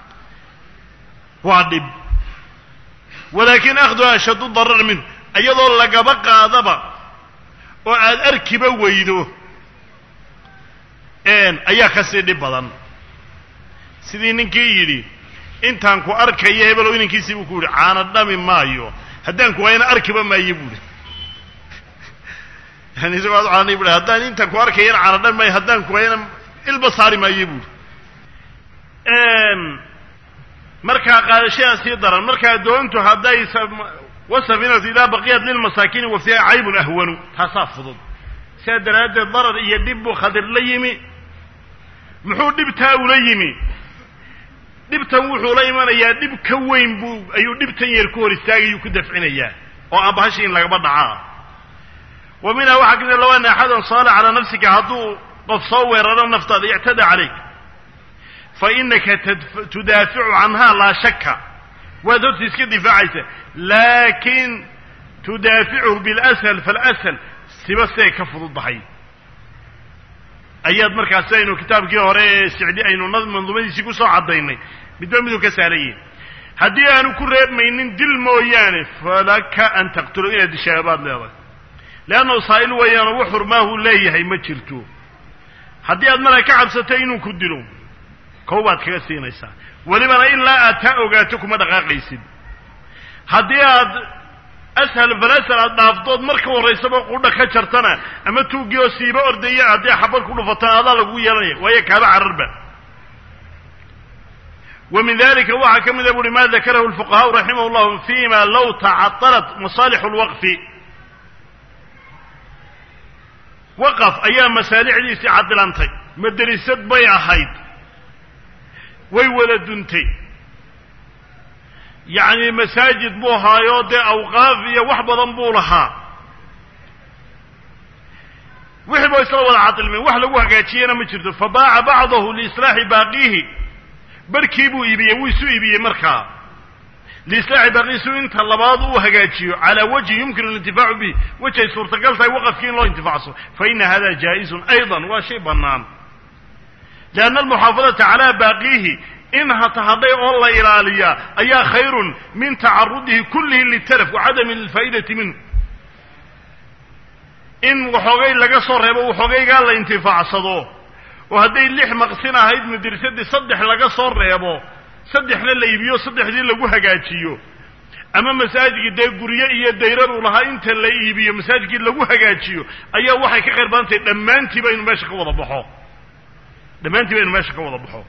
waa dhib walaakin akhduhaa ashaddu darar minhu iyadoo lagaba qaadaba oo aad arkiba weydo ayaa kasii dhib badan sidii ninkii yidhi intaan ku arkayo hebelow inankiisii buu ku yidhi caana dhami maayo haddaan ku waayana arkiba maayo buuhi yani isagoo ad caanay buhi haddaan intaan ku arkayana caana dhami maayo haddaan ku waayana ilba saari maayo buuhi markaa qaadashadaa sii daran markaa doontu hadday wasafinatu idaa baqiyat lilmasaakiini wa fiiha caybun ahwanu taasaa fudud sidaa daraaddeed darar iyo dhib buu khadir la yimi muxuu dhibtaa ula yimi dhibtan wuxuu la imanayaa dhib ka weyn buu ayuu dhibtan yar ku hor istaagayuu ku dafcinayaa oo aan bahashi in lagaba dhacaa wa minhaa waxaa kamid low ana axadan saala calaa nafsika hadduu qof soo weeraro naftaada ictada calayk fa inaka tudaaficu canha laa shaka waad horta iska difaacaysa laakin tudaaficuhu bilashal falashal siba siday ka fududdahay ayaad markaas aynu kitaabkii hore ee sicdi aynu manduumadiisii ku soo caddaynay midba miduu ka sahlan yahi haddii aanu ku reebmaynin dil mooyaane falaka an taqtulu inaad dishaa baad leedahay leannahu saa'il weeyaano wax xurmaahuu leeyahay ma jirto haddii aad markaa ka cabsato inuu ku dilo kow baad kaga siinaysaa welibana ilaa aad taa ogaato kuma dhaqaaqaysid haddii aad ashal falasal aad dhaaftood marka horraysaba qudha ka jartana ama tuuggii oo siiba ordaya haddii xabad ku dhufatana adaa lagu yeelanaya waayo kaaba cararba wa min dalika waxaa ka mida buuhi ma dakarahu lfuqahaau raximah llahu fima low tacatalat masaalixu lwaqfi waqaf ayaa masaalixdiisii cadilantay maderisad bay ahayd way wada duntay yacni masaajid buu ahaayo dee awqaaf iyo wax badan buu lahaa wixii ba isla wada cadilmeen wax lagu hagaajiyena ma jirto fabaaca bacdahu liislaaxi baaqiihi barkii buu iibiyey wuu isu iibiyey markaa liislaaxi baaqiihi si inta labaad uu hagaajiyo calaa wajhi yumkinu alintifaacu bihi wejh ay suurtagal tahay waqafkii in loo intifacso fa ina hada jaa-izun ayضa waa shay bannaan lianna almuxaafadata calaa baaqiihi in hata hadhay oo la ilaaliyaa ayaa khayrun min tacarudihi kullihi litalaf wa cadami alfaa'idati minhu in waxoogay laga soo reebo waxoogaygaa la intifaacsado oo hadday lix maqsin ahayd madrasadii saddex laga soo reebo saddexna la iibiyo saddexdii lagu hagaajiyo ama masaajidkii dee guryo iyo dayrar uu lahaa inta la iibiyo masaajidkii lagu hagaajiyo ayaa waxay ka khayr badan tahay dhammaantiiba inu meesha ka wada baxo dhammaantiiba inu meesha ka wada baxo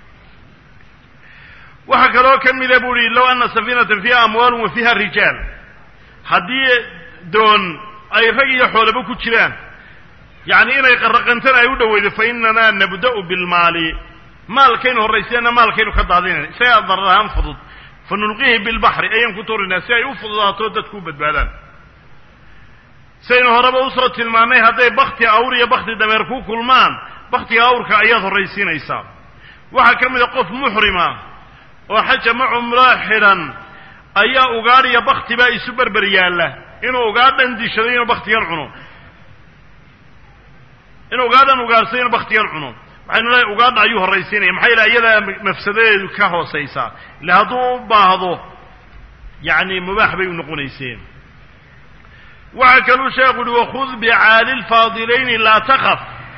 waxaa kaloo ka mida bu uhi low ana safiinatan fiiha amwaalun wa fiiha rijaal haddii doon ay rag iyo xoolaba ku jiraan yacni inay qaraqantana ay u dhoweydo fa inanaa nabda'u bilmaali maalkaynu horrayseenna maalkaynu ka daadinayna isagaa darar ahaan fudud fa nulqihi bilbaxri ayaan ku turinaa si ay u fududaato dadku u badbaadaan saynu horeba usoo tilmaannay hadday bakti awr iyo bakti dameer ku kulmaan baktiga awrka ayaad horraysiinaysaa waxaa ka mida qof muxrima oo xaja ma cumraa xidhan ayaa ugaadh iyo bakti baa isu berber yaalla inuu ugaadhan dishado inuu baktigan cuno inuu ugaadhan ugaadhsado inuu baktigan cuno waxaynu leeay ugaadha ayuu horraysiinaya maxaa yidhaha iyadaa mafsadadeedu ka hoosaysaa ille hadduu u baahdo yacni mubaax bay u noqonayseen waxaa kaluu sheekhu uhi wakhud bicaali lfaadilayni laa takaf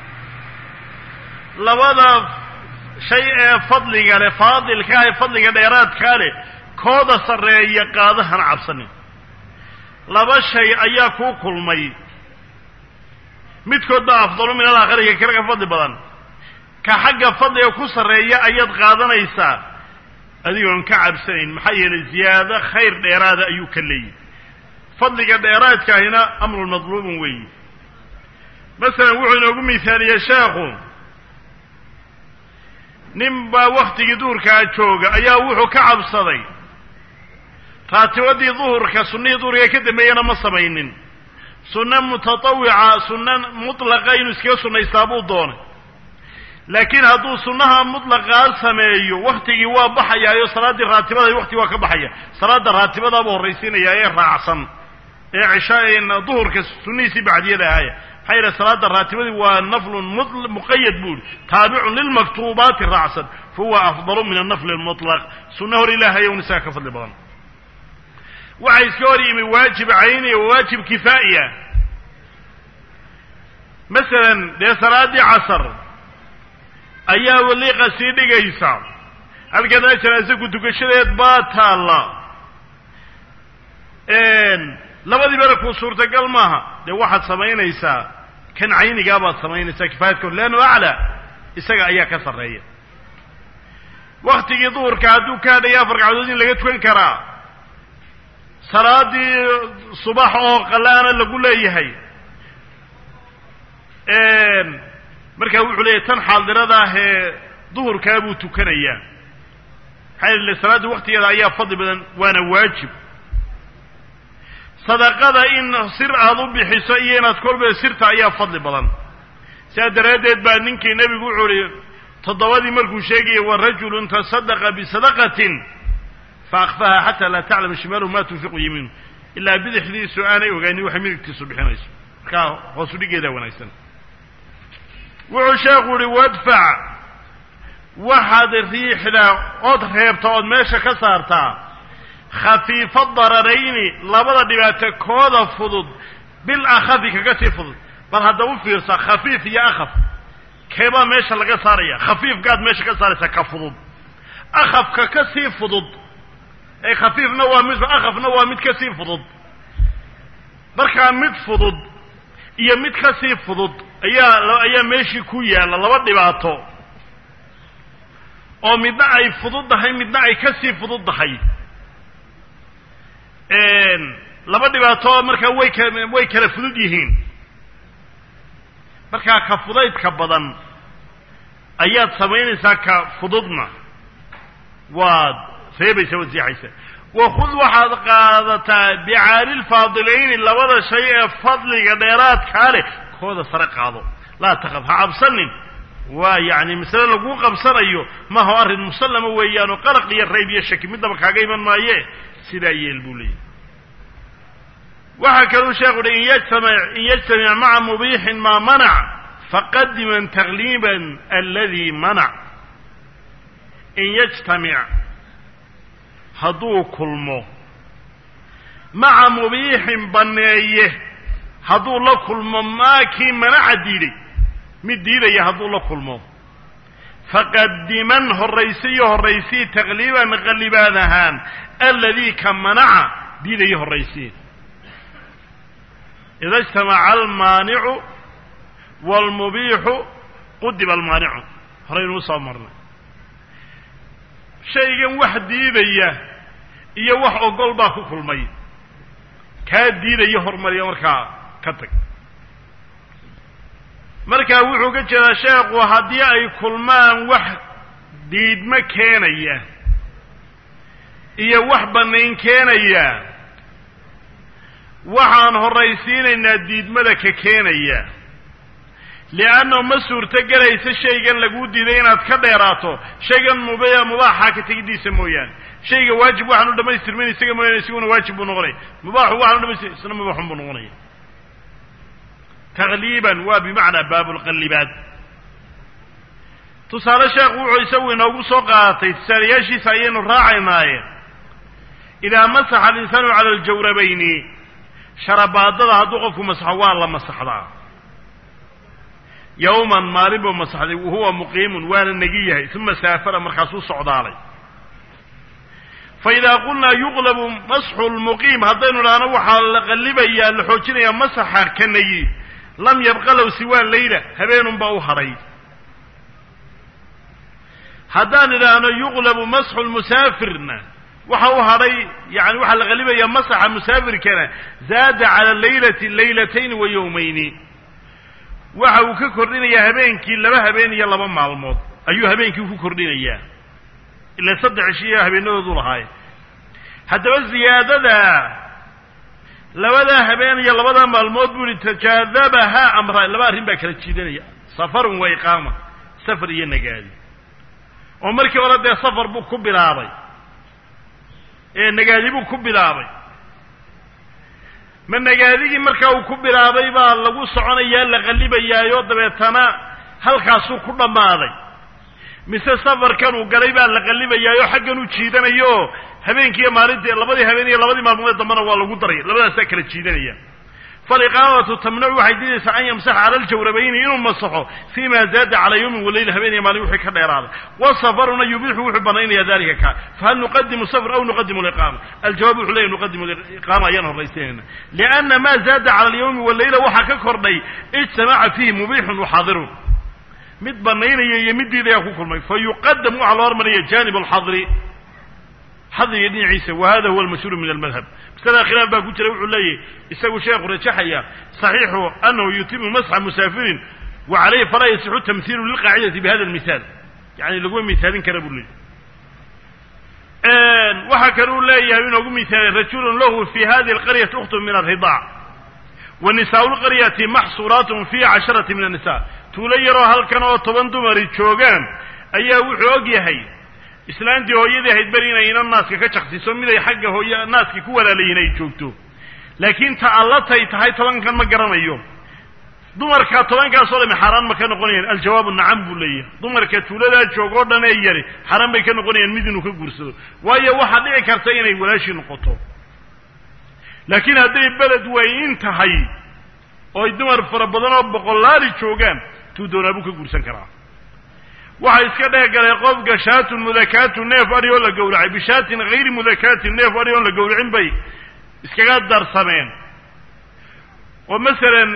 labada shay ee fadliga leh faadilkaa ee fadliga dheeraadkaa leh kooda sarreeya qaadahana cabsanin laba shay ayaa kuu kulmay midkood baa afdalu min alaakhari ka kale ka fadli badan ka xagga fadliga ku sarreeya ayaad qaadanaysaa adigoon ka cabsanayn maxaa yeelay ziyaado khayr dheeraada ayuu ka leeyahy fadliga dheeraadkaahina amrun madluubun weeyi masalan wuxuu inoogu miisaaliyey sheekhu nin baa waktigii duhurkaa jooga ayaa wuxuu ka cabsaday raatibadii duhurka sunnihii duhurka ka dambeeyana ma samaynin sunno mutatawica sunno mutlaqa inuu iskaga sunnaystaa buu doonay laakiin hadduu sunnaha mutlaqaa sameeyo waktigii waa baxayaayo salaaddii raatibada wakti waa ka baxaya salaada raatibadaabuu horraysiinayaa ee raacsan ee cishaa duhurka sunnihiisii bacdiyada ahaya maxaa yidhaha salaada raatibadii waa naflun muqayad buu yihi taabicun lilmaktuubaati raacsan fa huwa afdalu min annafli almutlaq sunno hor ilaahay un isaga ka fadli badan waxaa iska hor yimi waajib cayni wa waajib kifaa'iya masalan dee salaaddii casar ayaa waliiqa sii dhigaysa halkana janaase ku tukashadeed baa taalla labadii berakuu suurtagal maaha dee waxaad samaynaysaa kan caynigaa baad samaynaysaa kifaayadkood leannu aclaa isaga ayaa ka sarreeya waktigii duhurka hadduu ka hadhaya afar ragcadood in laga tukan karaa salaadii subax oo qalaana lagu leeyahay markaa wuxuu leeyahy tan xaadirada ah ee duhurkaa buu tukanayaa maxaa yeele salaadda waktigeeda ayaa fadli badan waana waajib sadaqada in sir aada u bixiso iyo inaad kolba sirta ayaa fadli badan sidaa daraaddeed baa ninkii nebigu wuxuu uhi toddobadii markuu sheegaya wa rajulun tasadaqa bisadaqatin fa akfaha xataa laa taclama shimaaluhu ma tunfiqu yamiinu ilaa bidixdiisu aanay ogaanin waxay midigtiisu bixinayso markaa hoosu dhigeedaa wanaagsan wuxuu sheekhu uhi wadfac waxaad riixdaa ood reebta ood meesha ka saartaa khafiifa dararayni labada dhibaato kooda fudud bil akhafi kaga sii fudud bal hadda u fiirsa khafiif iyo akhaf keebaa meesha laga saaraya khafiifkaad meesha ka saaraysaa ka fudud akhafka ka sii fudud ee khafiifna waa mid akhafna waa mid ka sii fudud markaa mid fudud iyo mid ka sii fudud ayaa ayaa meeshii ku yaalla laba dhibaato oo midna ay fududdahay midna ay ka sii fududdahay laba dhibaato markaa way ka way kala fudud yihiin markaa ka fudaydka badan ayaad samaynaysaa ka fududna waad reebaysa waad siixaysa wakhud waxaad qaadataa bicaali lfaadilayni labada shay ee fadliga dheeraadkaa leh kooda sare qaado laa takaf ha cabsanin waa yacni masale laguu qabsanayo maha arrin musallama weeyaanoo qalaq iyo rayb iyo shaki midnaba kaaga iman maaye sidaa yeel buu leeyahy waxaa kaluu sheekhu uhi in yajtamic in yajtamic maca mubiixin maa manac faqadiman takliiban aladi manac in yajtamic hadduu kulmo maca mubiixin banneeye hadduu la kulmo maa kii manaca diiday mid diidaya hadduu la kulmo faqadiman horraysi iyo horraysii takliiban qallibaan ahaan aladii ka manaca diidaya horraysii ida ijtamaca almaanicu waalmubiixu qudiba almaanicu horeynuu soo marnay shaygan wax diidaya iyo wax ogol baa ku kulmay kaa diidaya hormariya markaa ka tag markaa wuxuu ka jeedaa sheekhu haddii ay kulmaan wax diidmo keenaya iyo wax bannayn keenaya waxaan horraysiinaynaa diidmada ka keenaya li'annahu ma suurto gelaysa shaygan laguu diiday inaad ka dheeraato shaygan mub mubaaxa ka tegiddiisa mooyaane shayga waajib waxaan u dhamaystirmin isaga mooyaane isaguna waajib buu noqonaya mubaaxu waxaan u dhamaystir isna mubaaxun buu noqonaya takliiban waa bimacnaa baabulqallibaad tusaale sheekhu wuxuu isagu inoogu soo qaadatay tusaalayaashiisa ayaynu raacaynaaye idaa masaxa alinsaanu cala aljawrabayni sharabaadada hadduu qofku masaxo waa la masaxdaa yowman maalin buu masaxday wahuwa muqiimun waana negi yahay uma saafara markaasuu socdaalay fa idaa qulnaa yuqlabu masxu lmuqiim haddaynu idhaahno waxaa la qallibayaa la xoojinayaa masaxa ka negi lam yabqa low siwaa layla habeenunbaa u hadhay haddaan idhaahno yuqlabu masxu lmusaafirna waxa u hadhay yani waxaa la qalibayaa masaxa musaafirkana zaada cala laylati laylatayn wa yowmayni waxa uu ka kordhinayaa habeenkii laba habeen iyo laba maalmood ayuu habeenkii ku kordhinayaa ila saddex cishiya habeenadoodu lahaaye haddaba ziyaadada labadaa habeen iyo labadaa maalmood buu ihi tajaadabahaa amra laba arrin baa kala jiidanaya safarun wa iqaama safar iyo nagaadi oo markii hore dee safar buu ku bilaabay ee nagaadi buu ku bilaabay ma nagaadigii markaa uu ku bilaabay baa lagu soconayaa la qallibayaayo dabeetana halkaasuu ku dhammaaday mise safarkan uu galay baa la qallibayaayo xaggan u jiidanayo habeenkiiyo maalintii labadii habeen iyo labadii maalmoodee dambena waa lagu daray labadaasaa kala jiidanaya faliqaamatu tamnacu waxay diidaysaa an yamsaxa cala aljawrabayni inuu masaxo fii ma zaada calaa yawmin walayla habeen iyo maalin wixii ka dheeraaday wasafaruna yubiixu wuxuu banaynaya dalika ka fahal nuqadimu safr aw nuqadimu liqaama aljawaab wuxuu leeyahy nuqadimu liqaama ayaan horraysanayna lianna ma zaada cala alyawmi walayla waxaa ka kordhay ijtamaca fiihi mubiixun waxaadirun mid banaynaya iyo mid diidayaa ku kulmay fa yuqadam waxaa loo hormaraya janib alxadri xadriga dhinaciisa wa hada huwa almashhuuru min almadhab masalada khilaaf baa ku jira wuxuu leeyahy isagu sheekhu rajaxaya saxiixu anahu yutimu masxa musaafirin wa calayhi falaa yasixu tamhiilu lilqaacidati bihada almithaal yani laguma mithaalin kara buu waxaa kale uu leeyahay inoogu mihaalay rajulun lahu fi hadihi alqaryati ukhtun min alridaac wa nisaau lqaryati maxsuuraatun fi casharati min annisa tuulo yaroo halkan oo toban dumari joogaan ayaa wuxuu og yahay islaantii hooyadii ahayd beri inay ina naaska ka jaksiso miday xagga hooy naaskii ku walaalayiin ay joogto laakiin ta allatay tahay tobankan ma garanayo dumarka tobankaasoo dhami xaaraan ma ka noqonayaan aljawaabu nacam buu leeyahay dumarka tuuladaa joogoo dhan ee yari xaaraan bay ka noqonayaan mid inuu ka guursado waayo waxaa dhici karta inay walaashii noqoto laakiin hadday beled weyn tahay ooy dumar fara badan oo boqolaali joogaan tuu doonaa buu ka guursan karaa waxaa iska dhex galay qofka shaatun mudakaatu neef adhi oo la gowracay bishaatin hayri mudakaatin neef adhi oon la gowracin bay iskaga darsameen oo masalan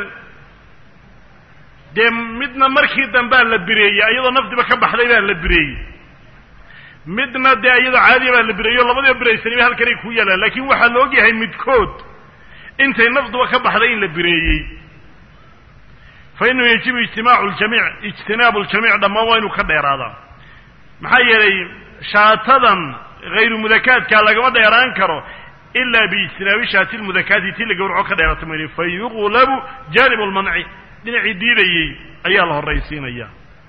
dee midna markii dambea la bireeyey iyadoo nafdiba ka baxday baa la bireeyey midna dee iyadoo caadiya baa la bireeyey o labadiba biraysaniba halkanay ku yaalaan laakiin waxaa la og yahay midkood intay nafduba ka baxday in la bireeyey fa inahu yajibu ijtimaacu ljamiic ijtinaabu ljamiic dhammaan waa inuu ka dheeraadaa maxaa yeelay shaatadan hayru mudakaadkaa lagama dheeraan karo ila biijtinaabi shaati lmudakaati tii la gawraco ka dheerata mayne fa yuqlabu jaanib lmanci dhinacii diidayey ayaa la horraysiinaya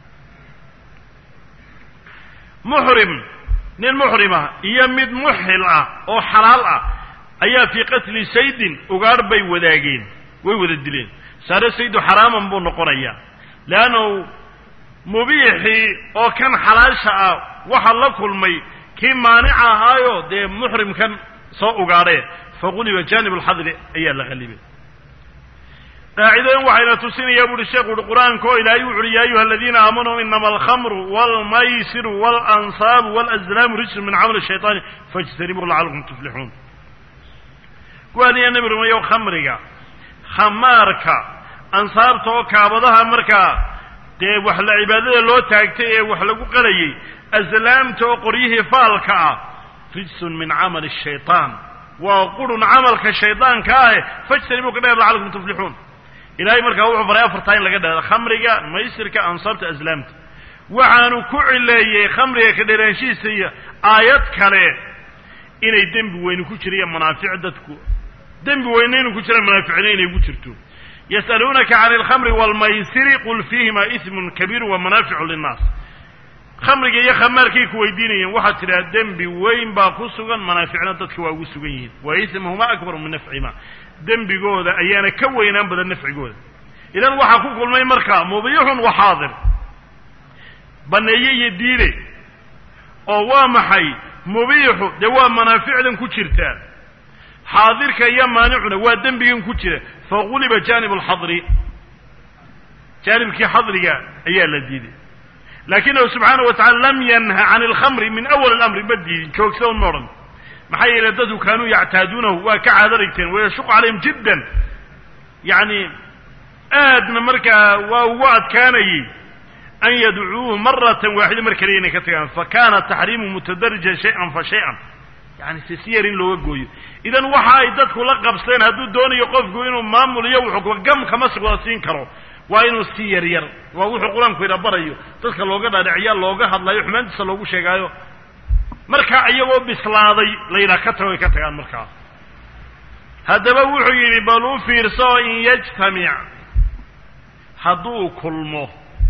muxrim nin muxrima iyo mid muxil ah oo xalaal ah ayaa fii qatli saydin ugaadh bay wadaageen way wada dileen saare saydu xaraaman buu noqonayaa leannahu mubiixii oo kan xalaasha ah waxa la kulmay kii maanica ahaayo dee muxrimkan soo ugaadhee faquliba jaanib alxadri ayaa la qallibay qaacidadan waxayna tusinaya bu uhi sheekhu uhi qur-aanka oo ilaahay wuxu uhi ya ayuha aladiina aamanuu inama alkhamru walmaysiru walansaabu walazlaamu rijsun min camali shayطaani faاjtanibuu lacalakum tuflixuun kuwaaniya nebi rumeeyow khamriga khamaarka ansaabta oo kaabadaha markaa dee wax la cibaadada loo taagtay ee wax lagu qalayay aslaamta oo qoryihii faalka ah rijsun min camali shayطaan waa qurun camalka shaydaanka ah fajtanibuu ka dheer lacalakum tuflixuun ilaahay markaa wuxuu faray afartaa in laga dheero khamriga maysirka ansaabta aslaamta waxaanu ku cileeyey khamriga ka dheeraanshihiisa iyo aayad kale inay dembi weyni ku jira iyo manaafic dadku dembi weyne inuu ku jira manaaficna inay ku jirto yas'aluunaka can alkhamri waalmaysiri qul fiihima ismun kabiiru wa manaaficu linnaas khamriga iyo khamaarkay ku weydiinayeen waxaad tidhaha dembi weyn baa ku sugan manaaficna dadka waa ugu sugan yihiin wa ismuhuma akbaru min nafcihima dembigooda ayaana ka weynaan badan nafcigooda idan waxaa ku kulmay markaa mubiixun wa xaadir banneeye iyo diide oo waa maxay mubiixu dee waa manaaficdan ku jirtaa xaadirka iyo maanicuna waa dembigan ku jira faquliba jaanib alxadri jaanibkii xadriga ayaa la diiday laakinahu subxaanahu wa tacala lam yanha can alkhamri min awal alamri ma diidin joogsa un ma odhan maxaa yeelay dadku kaanuu yactaaduunahu waa ka caado dhigteen wayashuqu calayhim jiddan yacni aadna markaa waa ugu adkaanayey an yadcuuhu maratan waaxida mar kaliya inay ka tagaan fa kaana taxriimu mutadarijan shay-an fa shay-an yani si si yar in looga gooyo idan waxa ay dadku la qabseen hadduu doonayo qofku inuu maamul iyo wuxuu gam kama wada siin karo waa inuu si yar yar waa wuxuu qur-aanku ina barayo dadka looga dhaadhiciya looga hadlayo xumaantiisa loogu sheegaayo markaa iyagoo bislaaday la yidhaha ka tago ay ka tagaan markaa haddaba wuxuu yidhi bal u fiirso in yajtamic hadduu kulmo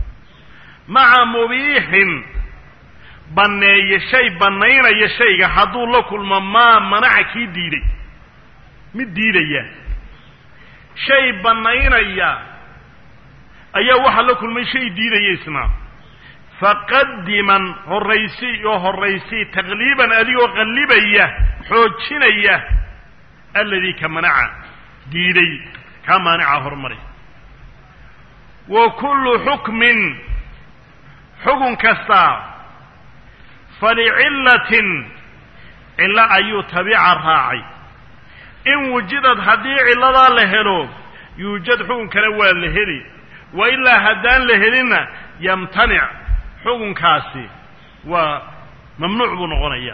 maca mubiixin banneeye shay bannaynaya shayga hadduu la kulmo maa manaca kii diiday mid diidaya shay bannaynaya ayaa waxaa la kulmay shay diidaya isna faqadiman horraysi oo horraysi taqliiban adigoo qallibaya xoojinaya alladii ka manaca diiday kaa maanica horumari wa kullu xukmin xukun kastaa falicillatin cillo ayuu tabiica raacay in wujidad haddii cilladaa la helo yuujad xukunkana waa la heli wa ilaa haddaan la helinna yamtanic xukunkaasi waa mamnuuc buu noqonayaa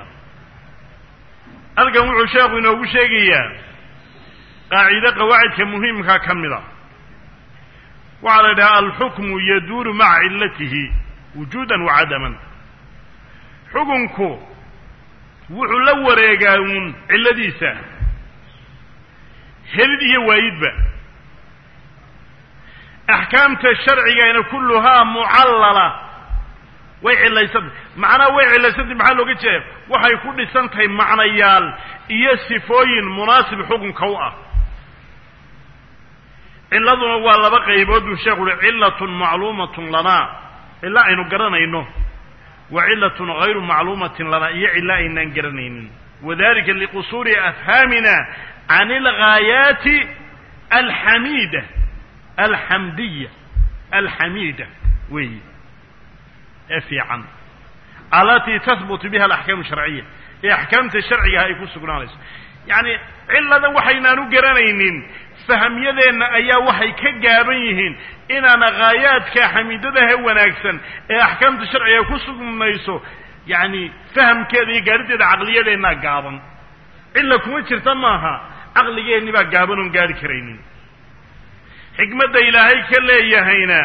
halkan wuxuu sheekhu inoogu sheegayaa qaacido qawaacidka muhiimkaa ka mid a waxaa la yidhaha alxukmu yaduuru maca cillatihi wujuudan wa cadaman xukunku wuxuu la wareegaa uun cilladiisa helid iyo waayidba axkaamta sharcigana kulluhaa mucallala way cilaysantay macnaha way cilaysantay maxaa looga jeeda waxay ku dhisan tahay macnayaal iyo sifooyin munaasib xukunka u ah cilladuna waa laba qaybood buu sheekhu uhi cillatun macluumatun lanaa cilla aynu garanayno wa cillatun hayru macluumatin lanaa iyo cilla aynaan garanaynin wadalika liqusuuri afhaamina can alghaayaati alxamiida alxamdiya alxamiida weeyi ee fiican alatii tahbutu biha alaxkaamu sharciya ee axkaamta sharcigaha ay ku sugnaanayso yacni cilladan waxaynaan u garanaynin fahmyadeenna ayaa waxay ka gaaban yihiin inaana khaayaadka xamiidadaha wanaagsan ee axkaamta sharciga ku sugnayso yacni fahamkeeda iyo gaadhideeda caqliyadeennaa gaaban cilla kuma jirta maaha caqligeenni baa gaaban oon gaadhi karaynin xikmadda ilaahay ka leeyahayna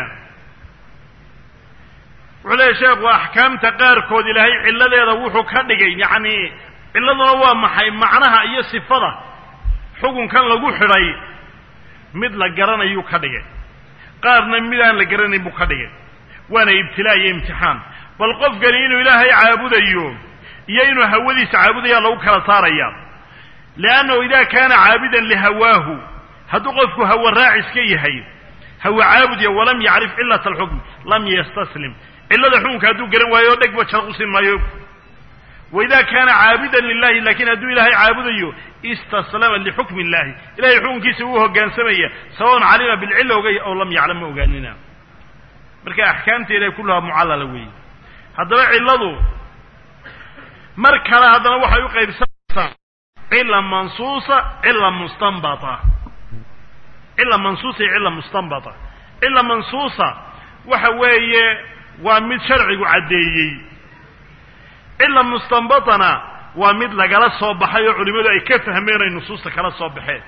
wuxuu leeyahy sheekhu axkaamta qaarkood ilaahay cilladeeda wuxuu ka dhigay yacni cilladuna waa maxay macnaha iyo sifada xukunkan lagu xidhay mid la garanayuu ka dhigay qaarna midaan la garanayn buu ka dhigay waana ibtilaa iyo imtixaan bal qofkani inuu ilaahay caabudayo iyo inuu hawadiisa caabudaya lagu kala saaraya liannahu ida kaana caabidan lihawaahu hadduu qofku hawa raacis ka yahay hawa caabudya walam yacrif cilat alxukm lam yastaslim cillada xukunka hadduu garan waayo dhegba jarqusin maayo waida kaana caabidan lilahi lakin hadduu ilaahay caabudayo istaslama lixukmi illahi ilahay xukunkiisa wuu hogaansamaya sawaon calima bilcilla ogay ow lam yaclam ma ogaanina marka axkaamteeda kulluhaa mucallala weeye haddaba cilladu mar kale haddana waxay u qaybsanaysaa cilla mansuusa cilla mustanbata cilla mansuusa iyo cilla mustanbata cilla mansuusa waxa weeye waa mid sharcigu caddeeyey cilla mustanbatana waa mid lagala soo baxay oo culimadu ay ka fahmeen ay nusuusta kala soo baxeen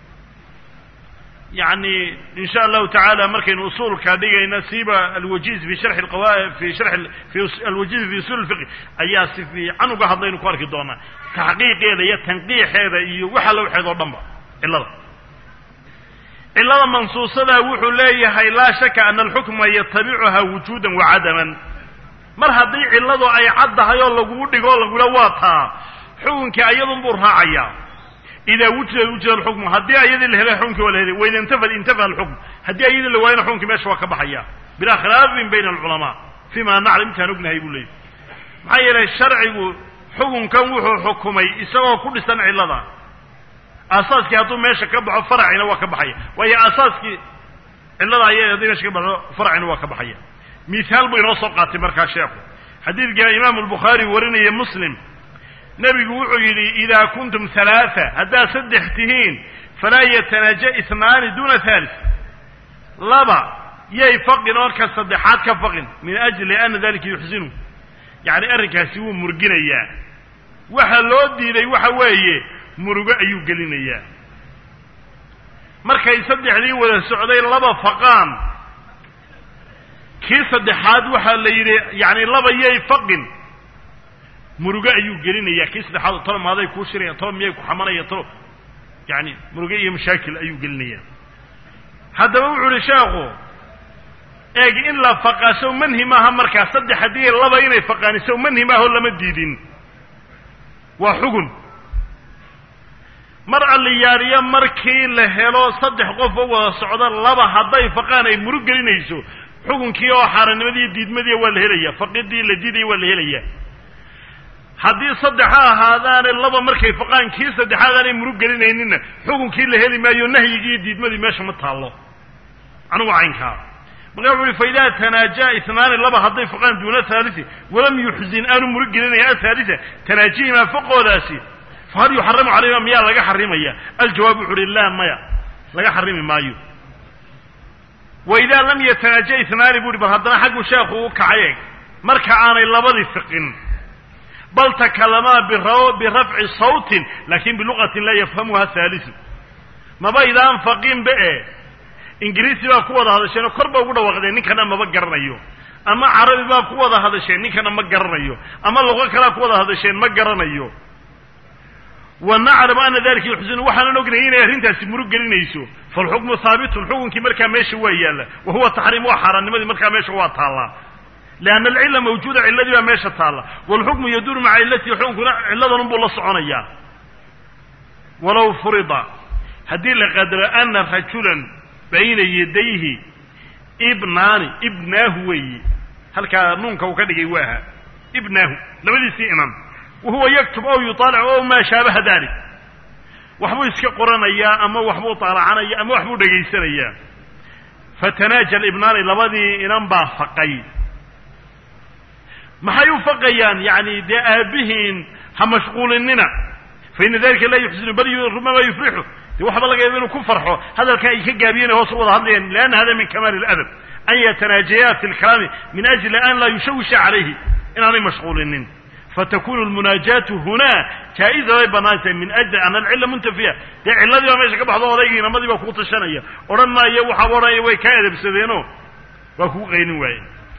yacni in sha allahu tacaala markaynu usuulka dhigayna siiba alwajiz fi sharxi alqawa fi sharxi fi alwajiz fi usul lfiqi ayaa si fiican uga hadlaynu ku arki doonaa taxqiiqeeda iyo tanqiixeeda iyo waxa la waxeed oo dhan ba cillada cillada mansuusada wuxuu leeyahay laa shaka ana alxukma yatabicuha wujuudan wa cadaman mar haddii cilladu ay caddahay oo lagugu dhigo o lagula waa taa xukunkii ayadun buu raacayaa idaa wujida wujida alxukmu haddii ayadii la helay xukunkii waa la helay waida intafad intafa alxukm haddii ayadii la waayana xukunkii meesha waa ka baxaya bilaa khilaafin bayna alculamaa fima naclam intaan ognahay buu leeyahy maxaa yeelay sharcigu xukunkan wuxuu xukumay isagoo ku dhisan cillada aasaaskii hadduu meesha ka baxo faracina waa ka baxaya waayo aasaaskii cillada aya haddii meesha ka baxo faracina waa ka baxaya mithaal buu inoo soo qaatay markaa sheekhu xadiidka imaamu albukhaari warinaya muslim nebigu wuxuu yidhi idaa kuntum halaaa haddaad saddex tihiin falaa yatanaaja isnaani duuna halis laba yay faqin oo ka saddexaad ka faqin min ajli ana dalika yuxsinu yacni arrinkaasi wuu murginayaa waxa loo diiday waxa weeye murugo ayuu gelinayaa markay saddexdii wada socday laba faqaan kii saddexaad waxaa la yidhi yacni laba yay faqin murugo ayuu gelinayaa kii saddexaad tolo maaday kuu shiraya tolo miyay ku xamanaya tolo yacni murugo iyo mashaakil ayuu gelinayaa haddaba wuxuu uhi sheekhu eeg in la faqaa sow manhi maaha markaa saddex haddii laba inay faqaani sow manhi maaho lama diidin waa xugun mar alliyaariyo markii la helo saddex qof oo wada socda laba hadday faqaan ay murug gelinayso xukunkii oo xaarannimadiiyo diidmadiiya waa la helaya faqidii la diidaya waa la helaya haddii saddex ha ahaadaane laba markay faqaan kii saddexaad aanay murug gelinayninna xukunkii la heli maayo nahyigii iyo diidmadii meesha ma taallo anugu caynkaa marka wuxu uhi fa idaa tanaajaa isnaani laba hadday faqaan duuna haalisi walam yuxzin aanu murug gelinaya athaalisa tanaajihimaa faqoodaasi fahal yuxaramu calayhima miyaa laga xarimaya aljawaab wuxu uhi laa maya laga xarimi maayo wa idaa lam yatanaaja isnaani bu uhi bal haddana xaggu sheekhu u kacay eg marka aanay labadii fiqin bal takalamaa birafci sawtin lakin biluqatin laa yafhamuha haalisu maba idaan faqinba e ingiriisi baa ku wada hadasheen oo kor ba ugu dhawaaqdeen ninkana maba garanayo ama carabi baa ku wada hadasheen ninkana ma garanayo ama luqo kalea ku wada hadasheen ma garanayo wa naclamu ana dalika yuxsinu waxaanan ognay inay arrintaasi murug gelinayso falxukmu haabitun xukunkii markaa meesha waa yaalla wa huwa taxriim waa xaaraannimadii markaa meesha waa taallaa lianna alcilla mawjuuda cilladii baa meesha taalla waalxukmu yaduuru maca cillatihi xukunkuna cilladan buu la soconayaa walow furida haddii la qadaro ana rajulan bayna yadayhi ibnaani ibnaahu weeye halkaa nuunka uu ka dhigay waaha ibnaahu labadiisii inan wahuwa yaktub ow yuطaalic ow maa shaabaha dalik waxbuu iska qoranayaa ama waxbuu taalacanaya ama waxbuu dhegaysanayaa fatanaaja alibnaani labadii inan baa faqay maxay u faqayaan yani dee aabihiin ha mashquulinina faina dalika laa yuxsinu bal rubama yufrixu de waxba laga yaaba inuu ku farxo hadalkan ay ka gaabiyeen hoos u wada hadlayaan lianna hada min kamaali اladab an yatanaajayaa fi lkalaami min ajli an laa yushawisha calayhi inaanay mashquulinin fatakunu lmunaajaatu hunaa jaa-iza bay bannaan tahay min ajli ana alcilla muntafiya dee cilladii baa meesha ka baxdo odaygii inamadii baa kuu tashanaya odhan maayo waxaaba odhanaya way kaa edabsadeenoo waa kugu qaynin waaye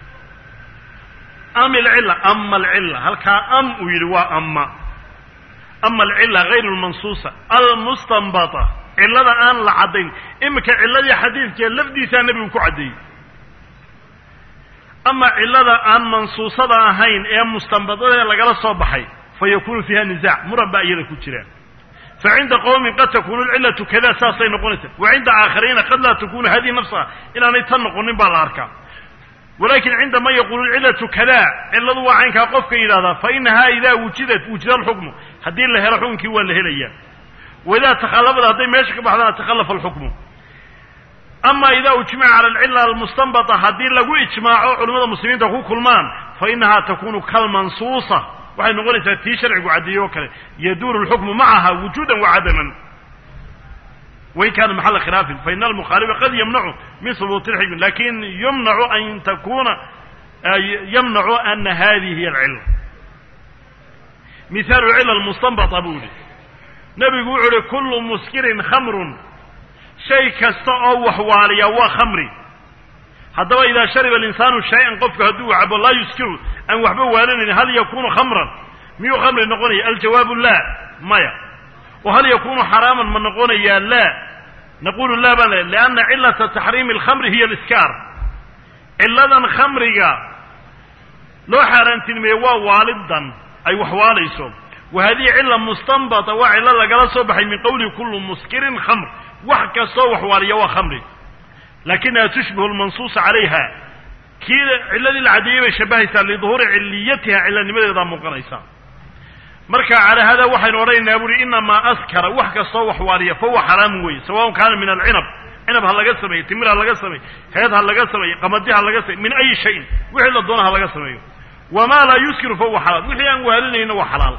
am alcilla ama alcilla halkaa am uu yidhi waa ama ama alcilla hayr lmansuusa almustanbata cillada aan la caddayn iminka cilladii xadiidkee lafdiisaa nebigu ku caddeeyey ama cillada aan mansuusada ahayn ee mustanbadada lagala soo baxay fa yakunu fiiha nisaac muran baa iyada ku jira fa cinda qowmin qad takunu alcillatu kada saasay noqonaysa wa cinda aakhariina qad laa takunu hadihi nafsaha inaanay tan noqonin baa la arkaa walakin cinda man yaqulu alcillatu kada cilladu waa caynkaa qofka yidhahdaa fa inahaa idaa wujidat wujida alxukmu haddii la helo xukunkii waa la helaya waidaa takhallafad hadday meesha ka baxdana takhallafa alxukmu ama ida ujmica cala alcilla almustanbata haddii lagu ijmaaco culimmada muslimiinta ku kulmaan fa inahaa takunu kalmansuusa waxay noqonaysaa tii sharcigu caddeeye oo kale yaduuru lxukmu macaha wujuudan wacadaman wain kana maxala khilaafin faina almukhaalifa qad yamnacu min hubuuti lxikmi lakin yumnacu an takuna yamnacu ana hadihi hiy alcilla mihaalu cilla almustanbata buu yihi nebigu wuxuu uhi kullu muskirin khamrun shay kasta oo waxwaaliya waa khamri haddaba idaa shariba alinsaanu shay-an qofku hadduu cabo laa yuskiru aan waxba waalinayn hal yakunu khamran miyuu khamri noqonaya aljawaabu laa maya wa hal yakunu xaraaman ma noqonayaa laa naqulu laa baan le lianna cilata taxriimi alkhamri hiya aliskaar cilladan khamriga loo xaaraantinimeeye waa waalidan ay waxwaalayso wa hadihi cilla mustanbata waa cillo lagala soo baxay min qowlihi kullu muskirin khamr wax kastoo waxwaaliya waa khamri lakinaha tushbihu lmansuusa calayha kii cilladii la caddeeyey bay shabahaysaa liduhuuri ciliyatiha cillanimadeedaa muuqanaysa marka calaa hada waxaynu odhanaynaa buuhi inamaa askara wax kastoo waxwaaliya fahuwa xaraamu weye sawaun kaana min alcinab cinab ha laga sameeyo timir ha laga sameeyo heed ha laga sameeyo qamadi ha laga sameyo min ayi shayin wixii la doona ha laga sameeyo wamaa laa yuskiru fahuwa xalaal wixii aan waalinayna waa xalaal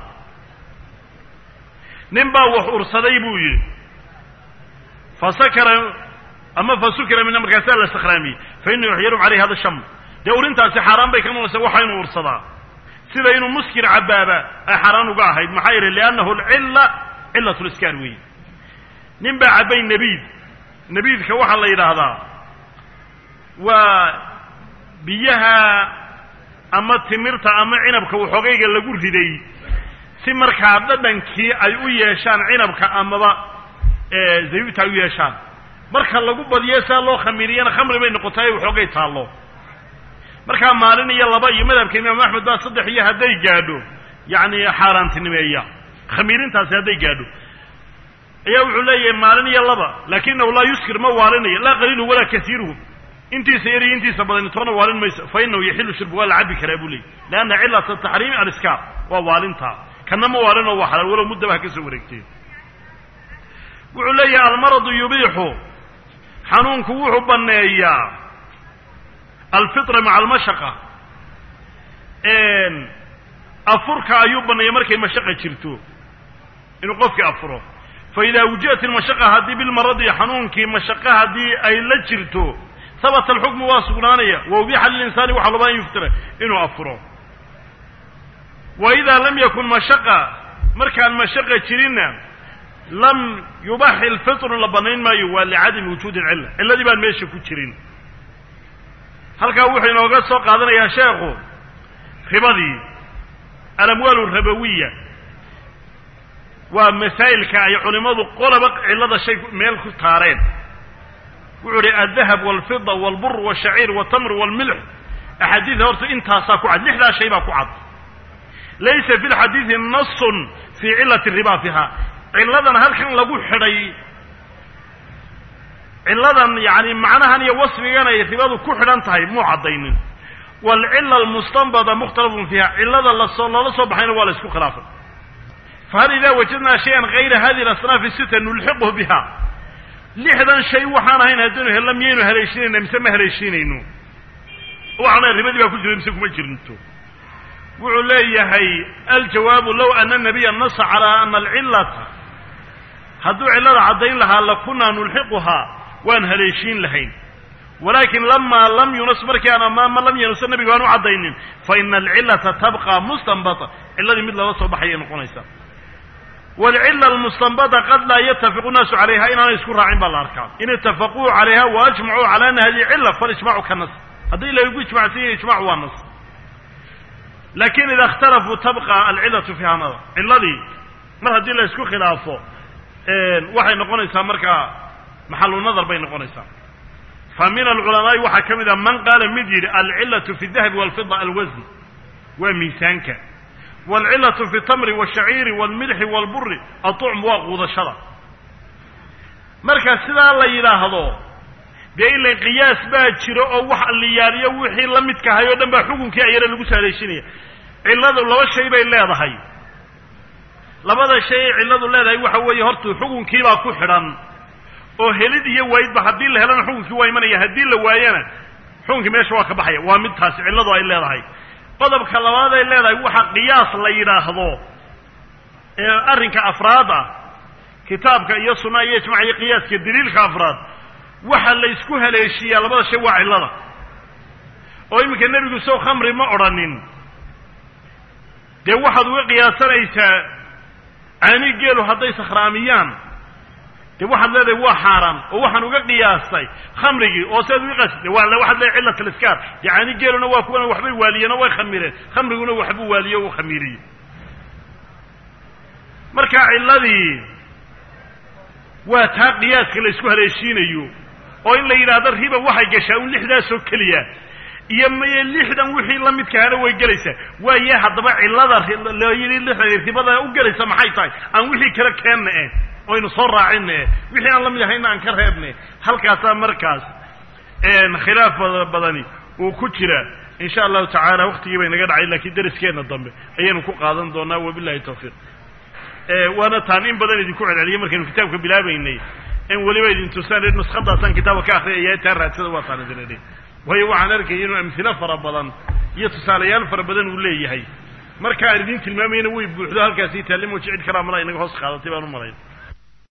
nin baa wax ursaday buu yidhi fasakara ama fasukira mina markaasaa la sakhraamiyey fa inahu yaxyarum caleyhi hada sham dee urintaasi xaaraan bay ka noqonaysa waxa inuu ursadaa sida inuu muskir cabaaba ay xaaraan uga ahayd maxaa yeele liannahu alcilla cillat liskaar weeye nin baa cabbay nebiid nebiidka waxaa la yidhaahdaa waa biyaha ama timirta ama cinabka waxoogayga lagu riday si markaa dhadhankii ay u yeeshaan cinabka amaba zabiibta ay u yeeshaan marka lagu badiyo saa loo khamiiriyana khamri bay noqotay waxoogay taallo markaa maalin iyo laba iyo madhabka imaam axmed baa saddex iyo hadday gaadho yacni xaaraantinimeeya khamiirintaasi hadday gaadho ayaa wuxuu leeyahay maalin iyo laba lakinahu laa yuskir ma waalinayo laa qaliiluhu walaa kasiiruhu intiisa yar iyo intiisa badani toona waalin mayso fa inahu yaxilu shirbu waa la cabi karaa buu leeyay lianna cilata taxriimi aliskaar waa waalintaa kana ma waalinoo waa xalaal walow muddaba ha ka soo wareegteen wuxuu leeyahay almaradu yubiixu xanuunku wuxuu banneeyaa alfitra maca almashaqa afurka ayuu banneeya markay mashaqa jirto inuu qofkii afuro fa idaa wujidat ilmashaqa haddii bilmaradi xanuunkii mashaqa haddii ay la jirto habata alxukmu waa sugnaanaya wa ubiixa lilinsaani waxaa lobaa an yuftira inuu afuro wa idaa lam yakun mashaqa markaan mashaqa jirinna lam yubaxi lfitru la bannayn maayo waa licadami wujuudi cilla cilladii baan meesha ku jirin halkaa wuxuu inooga soo qaadanayaa sheekhu ribadii alamwaalu rabawiya waa masaa'ilka ay culimmadu qolaba cillada shay meel ku taareen wuxuu uhi aldahab walfida walbur walshaciir waltamr walmilx axaadiida horta intaasaa ku cad lixdaa shay baa ku cad laysa fi lxadiidi nasun fii cilati riba fiha cilladan halkan lagu xidhay cilladan yani macnahan iyo wasfigan ay ribadu ku xidhan tahay muu caddaynin waalcila almustanbada mukhtalafun fiiha cillada lasoo loola soo baxayna waa la isku khilaafay fahal idaa wajadnaa shayan hayra hadihi alasnaafi sita nulxiqhu biha lixdan shay waxaan ahayn haddaynu helna miyaynu haleeshinayna mise ma haleeshinayno waxaana ribadii baa ku jira mise kuma jirnto wuxuu leeyahay aljawaabu low ana nabiya nasa calaa ana alcilata hadduu cillada caddayn lahaa lakunaa nulxiquhaa waan haleeshiin lahayn walakin lamaa lam yunas markii aan amaama lam yanusa nabiga aan u caddaynin fa ina alcillata tabqa mustanbata cilladii mid lala soo baxayay noqonaysaa waalcila almustanbata qad laa yatafiqu naasu calayha inaanay isku raacin baa la arkaa in itafaquu calayha wa ajmacuu cala ana hadihi cilla falijmacu ka nas haddii lagu ijmacsan yahay ijmac waa nas lakin ida اkhtalafuu tabqa alcilatu fi hanada ciladii mar haddii la isku khilaafo waxay noqonaysaa markaa maxalu nadar bay noqonaysaa fa min alculamaa'i waxaa ka mid ah man qaala mid yidhi alcilatu fi dahabi walfida alwasn waa miisaanka waalcilatu fi tamri wاshaciiri wاlmilxi wاlburi aطucm waa quudashada marka sidaa la yidhaahdo dee ila qiyaas baa jiro oo wax liyaariyo wixii la midka ahay oo dhan baa xukunkii ayana lagu saaleysinaya cilladu laba shay bay leedahay labada shay ay cilladu leedahay waxa weeye horta xukunkiibaa ku xidhan oo helid iyo waayidba haddii la helana xukunkii waa imanaya haddii la waayana xukunkii meesha waa ka baxaya waa mid taasi cilladu ay leedahay qodobka labaad ay leedahay waxa qiyaas la yidhaahdo ee arrinka afraad ah kitaabka iyo sunnaha iyo ijmac iyo qiyaaska daliilka afraad waxa la isku haleeshiiyaa labada shay waa cillada oo iminka nebigu sow khamri ma odhanin dee waxaad uga qiyaasanaysaa caani geelu hadday sakhraamiyaan dee waxaad leedahay waa xaaraan oo waxaan uga qiyaastay khamrigii oo siaad uga qiyaastay waa waxaad leedahay cillat aliskaar dee caani geeluna waa kuwana waxbay waaliyeen oo way khamireen khamriguna waxbuu waaliye o u khamiiriyey marka cilladii waa taa qiyaaska la isku haleeshiinayo oo in la yidhaahdo riba waxay gashaa un lixdaasoo keliya iyo maye lixdan wixii la midkaana way gelaysaa waaye haddaba cillada loo yidhi lixdan ribada u gelaysa maxay tahay aan wixii kale keenna eh oynu soo raacinna eh wixii aan la mid ahayna aan ka reebne halkaasaa markaas khilaaf badani uu ku jira in sha allahu tacaala waktigii bay naga dhacay lakiin dariskeenna dambe ayaynu ku qaadan doonaa wabillahi tawfiiq waana taan in badan idinku celceliyay markaynu kitaabka bilaabaynay in weliba idin tusaan nuskadaasaan kitaabka ka akriyaya taa raadsada waa taan idin idhi waayo waxaan arkaya inuu amhilo fara badan iyo tusaalayaal fara badan uu leeyahay marka aan idin tilmaamayna way buuxdo halkaasi taalimo jicid kalaa malaa inaga hoos qaadatay baan u malayn